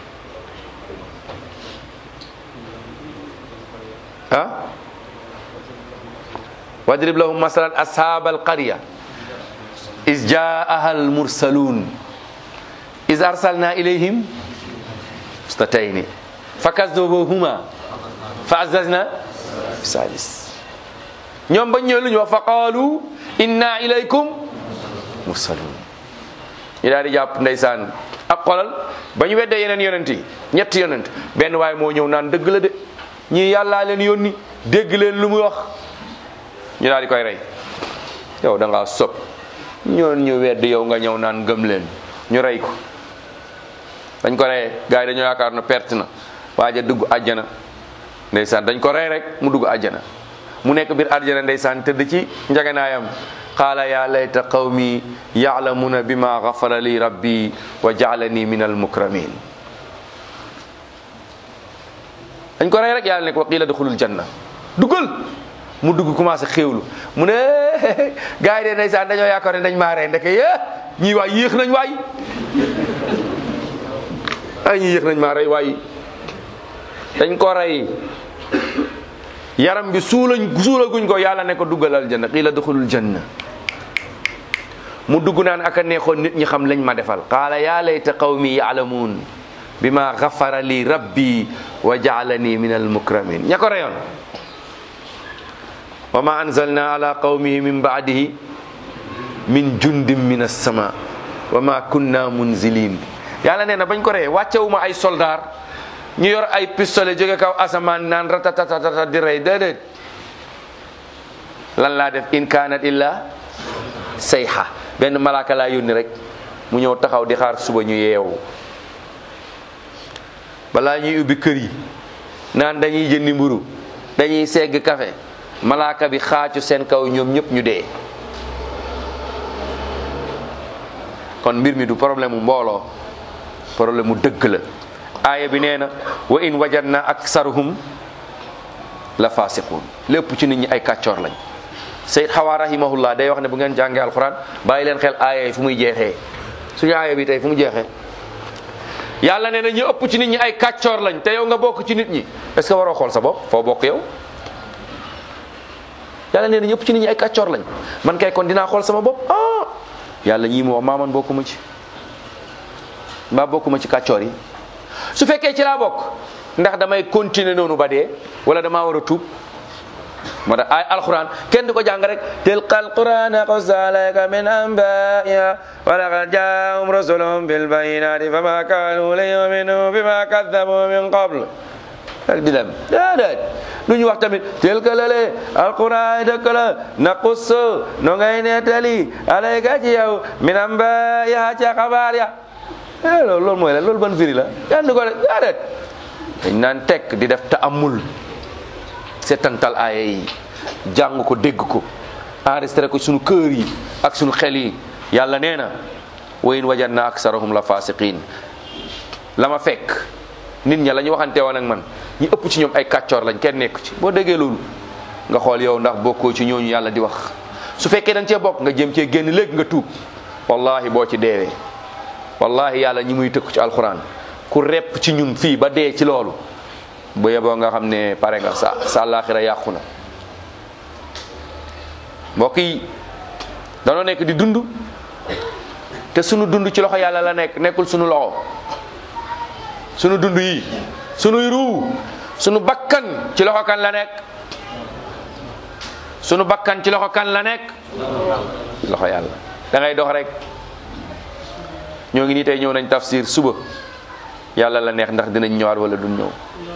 ah wadrib lahum masalan ashaabal qarya is jaaha al mursaluun is arsalna ilayhim statayni fa kasdabuhuma fa azazna bisalis ñoom bañ ñëw lu ñu wax fa qaalu inna ilaykum mursaluun ñu daal di jàpp ndeysaan ak xolal ba ñu weddee yeneen yonent yi ñetti yonent benn waaye moo ñëw naan dëgg la de ñii yàllaa leen yónni dégg leen lu muy wax ñu daal di koy rey yow da ngaa sob ñoon ñu wedd yow nga ñëw naan gëm leen ñu rey ko dañ ko reyee gars yi dañoo yaakaar na perte na waaja dugg àjjana ndeysaan dañ ko rey rek mu dugg àjjana mu nekk biir àjjana ndeysaan tëdd ci njaganaayam qaala ya layta qawmi ya'lamuna bima ghafara li rabbi wa ja'alani min almukramin dañ ko rey rek yàlla ne ko qiila duxulul janna duggal mu dugg commencé xéewlu mu ne gars yi de ndeysaan dañoo yaakaar ne dañ maa rey ndeke yé ñii waay yéex nañ waay ay ñii yéex nañ maa rey waay dañ ko rey yaram bi suulañ suulaguñ ko yàlla ne ko duggal aljanna qiila duxulul janna mu dugg naan aka neexoon nit ñi xam lañ ma defal qaala yaa layta qawmi yaalamuun bima gafara li rabbi wa jaalani min almukramin ña ko reyoon wa ma anzalna ala qawmihi min baadihi min jundin min alsama wa ma kunna munzilin yàlla nee na bañ ko reyee wàccewuma ay soldaar ñu yor ay pistolet jóge kaw asamaan naan ratatatata di rey déedéet lan laa def in kaanat illa sayha benn malaaka laa yónni rek mu ñëw taxaw di xaar suba ñu yeewu balaa ñuy ubbi kër yi naan dañuy jëndi mburu dañuy segg café malaaka bi xaacu seen kaw ñoom ñëpp ñu dee kon mbir mi du problème mu mbooloo problème mu dëgg la aaya bi nee na wa in wajadna aksaruhum la fasiqun lépp ci nit ñi ay kàccoor lañ Sayyid Xawa rahimahullah day wax ne bu ngeen jàngee alquran bàyyi leen xel aaya yi fu muy jeexee suñu aaya bi tey fu mu jeexee yàlla nee na ñu ëpp ci nit ñi ay kàccoor lañ te yow nga bokk ci nit ñi est ce que waroo xool sa bopp foo bokk yow yàlla nee na ñu ëpp ci nit ñi ay kàccoor lañ man kay kon dinaa xool sama bopp ah yàlla ñii mu wax maa man bokkuma ci mbaa bokkuma ci kàccoor yi su fekkee ci laa bokk ndax damay continuer noonu ba dee wala damaa war a tuub moo tax ay alquran kenn du ko jàng rek tilka alquran qus alayka min anbaiha wa laqad jaahum rusulun bil bayinati fama kanu liyuminu bima kaddabu min qabl rek di dem déedéet lu ñu wax tamit tilka lale alquran dëkk la naqus no ngay nettali alayka ci yow min anbaiha ca xabaar ya eh loolu loolu mooy la loolu ban firi la kenn du ko de déedéet dañ naan tekk di def ta'ammul setantal aaya yi jàng ko dégg ko enregistré ko sunu kër yi ak sunu xel yi yàlla nee na wa in wajadna aksarahum la fasiqin la ma fekk nit ña la ñu waxante woon ak man ñi ëpp ci ñoom ay kàccoor lañ kenn nekk ci boo déggee loolu nga xool yow ndax bokkoo ci ñooñu yàlla di wax su fekkee da nga cee bokk nga jëm cee génn léegi nga tuub wallahi boo ci deewee wallahi yàlla ñi muy tëkku ci alxuraan ku repp ci ñun fii ba dee ci loolu bu yeboo nga xam ne pare nga sa sa àllaaxira yàqu na mbokk yi danoo nekk di dund te sunu dund ci loxo yàlla la nekk nekkul sunu loxo sunu dund yi sunuy ruu sunu bakkan ci loxo kan la nekk sunu bakkan ci loxo kan la nekk loxo yàlla da ngay dox rek ñoo ngi nii tey ñëw nañ tafsir suba yàlla la neex ndax dinañ ñëwaat wala duñ ñëw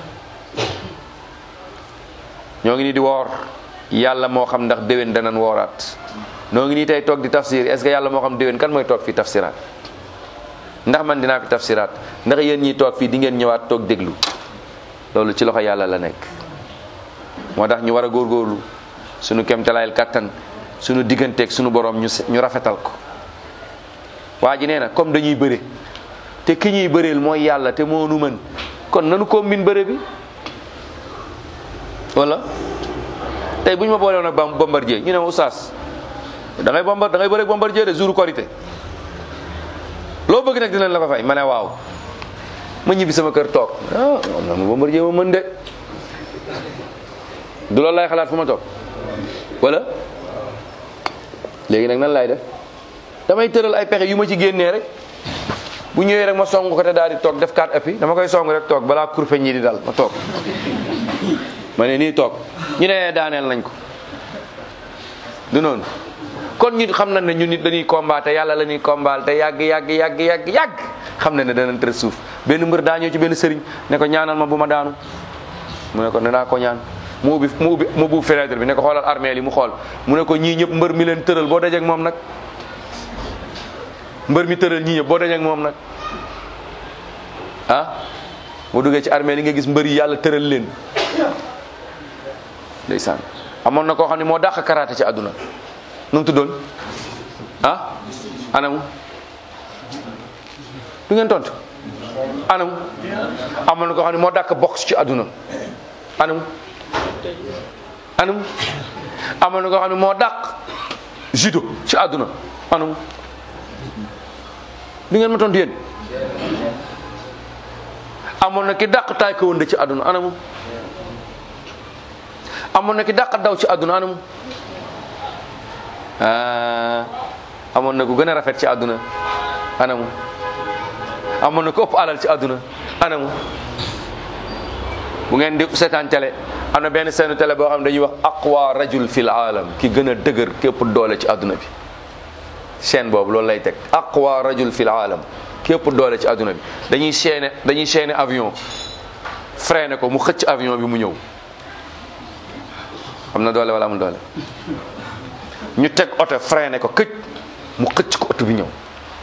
ñoo ngi nii di woor yàlla moo xam ndax déwén danañ wooraat ñoo ngi nii tey toog di tafsir est ce que yàlla moo xam déwén kan mooy toog fii tafsiraat ndax man dinaa fi tafsiraat ndax yéen ñiy toog fii di ngeen ñëwaat toog déglu loolu ci loxo yàlla la nekk moo tax ñu war a góorgóorlu sunu kemtalaayal kattan sunu digganteeg sunu borom ñu ñu rafetal ko waa ji nee na comme dañuy bëre te ki ñuy bëreel mooy yàlla te moo nu mën kon nanu combine bëre bi wala tey bu ñu ma boole woon ak bam bombardier ñu ne ma oustaz da ngay bombar da ngay bëre bombardier de jour korité loo bëgg nag dinañ la ko fay ma ne waaw ma ñibbi sama kër toog ah am na ma bombardier ma mën de du loolu lay xalaat fu ma toog wala léegi nag nan laay def damay tëral ay pexe yu ma ci génnee rek bu ñëwee rek ma song ko te daal di toog def kaat appi dama koy song rek toog balaa kurfe ñi di dal ma toog ma ne nii toog ñu ne daaneel nañ ko du noonu kon ñu xam na ne ñu nit dañuy combattre yàlla la ñuy combattre te yàgg yàgg yàgg yàgg yàgg xam na ne danañ tër suuf benn mbër daa ñëw ci benn sëriñ ne ko ñaanal ma bu ma daanu mu ne ko ne naa ko ñaan mu ubbi mu ubbi mu ubbi fenêtre bi ne ko xoolal armée li mu xool mu ne ko ñii ñëpp mbër mi leen tëral boo dajeek moom nag mbër mi tëral ñii ñëpp boo dajeek moom nag ah boo duggee ci armée li nga gis mbër yi yàlla tëral leen ndeysaan amoon na koo xam ne moo dàq karaté ci àdduna nu mu tuddoon ah anamu du ngeen tontu anamu amoon na koo xam ne moo dàq boxe ci àdduna anamu anamu amoon na koo xam ne moo dàq judo ci àdduna anamu du ngeen ma tontu yéen amoon na ki dàq taekwondo ci àdduna anamu amoon na ki dàq daw ci àdduna anamu ah amoon na ku gën a rafet ci àdduna anamu amoon na ku ëpp alal ci àdduna anamu bu ngeen di seetaan télé am na benn seenu télé boo xam ne dañuy wax aqwa rajul fil aalam ki gën a dëgër képp doole ci àdduna bi chaîne boobu loolu lay teg aqwa rajul fil aalam képp doole ci àdduna bi dañuy chaîner dañuy chaîner avion freiné ko mu xëcc avion bi mu ñëw am na doole wala amul doole ñu teg oto freiné ko këj mu xëcc ko oto bi ñëw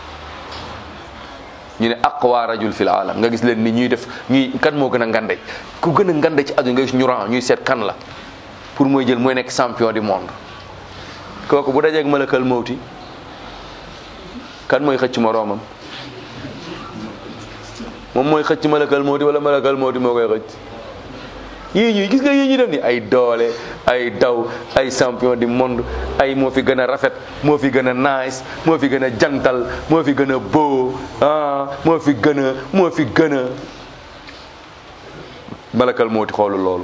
ñu ne aqwa rajul fil alam nga gis leen ni ñuy def ñuy kan moo gën a ngande ku gën a ngande ci àdduna nga gis ñu ran ñuy seet kan la pour mooy jël mooy nekk champion du monde kooku bu dajeeg malakal mawti kan mooy xëcc moroomam moom mooy xëcc malakal mawti wala malakal mawti moo koy xëcc yii ñuy gis nga yii ñuy def ni ay doole ay daw ay champion du monde ay moo fi gën a rafet moo fi gën a nice moo fi gën a jantal moo fi gën a beau ah moo fi gën a moo fi gën a malakal mooti xoolu loolu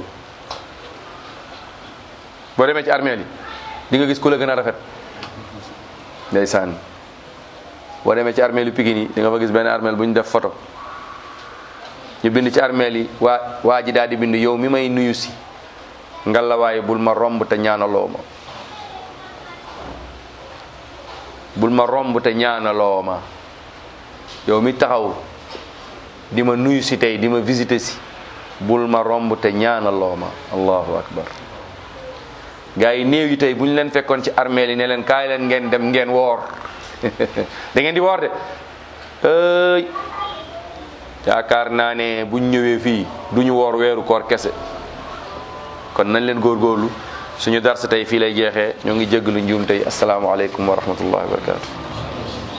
boo demee ci armeel yi di nga gis ku la gën a rafet ndeysaan boo demee ci armeel yu Pikine yi di nga fa gis benn armeel bu ñu def photo ñu bind ci armeel yi waa waa ji daal di bind yow mi may nuyu si ngallaawaay bul ma romb te ñaanaloo ma bul ma romb te ñaanaloo ma yow mi taxaw di ma nuyu si tey di ma visiter si bul ma romb te ñaanaloo ma allahu akbar gaa yi néew yi tey bu ñu leen fekkoon ci armeel yi ne leen kaay leen ngeen dem ngeen woor da ngeen di woor de ëy yaakaar naa ne buñ ñëwee fii duñu woor weeru koor kese kon nañ leen góorgóorlu suñu darsa tey fii lay jeexee ñoo ngi jéggalu njuum tey asalaamaaleykum wa rahmatullahi wa barakatu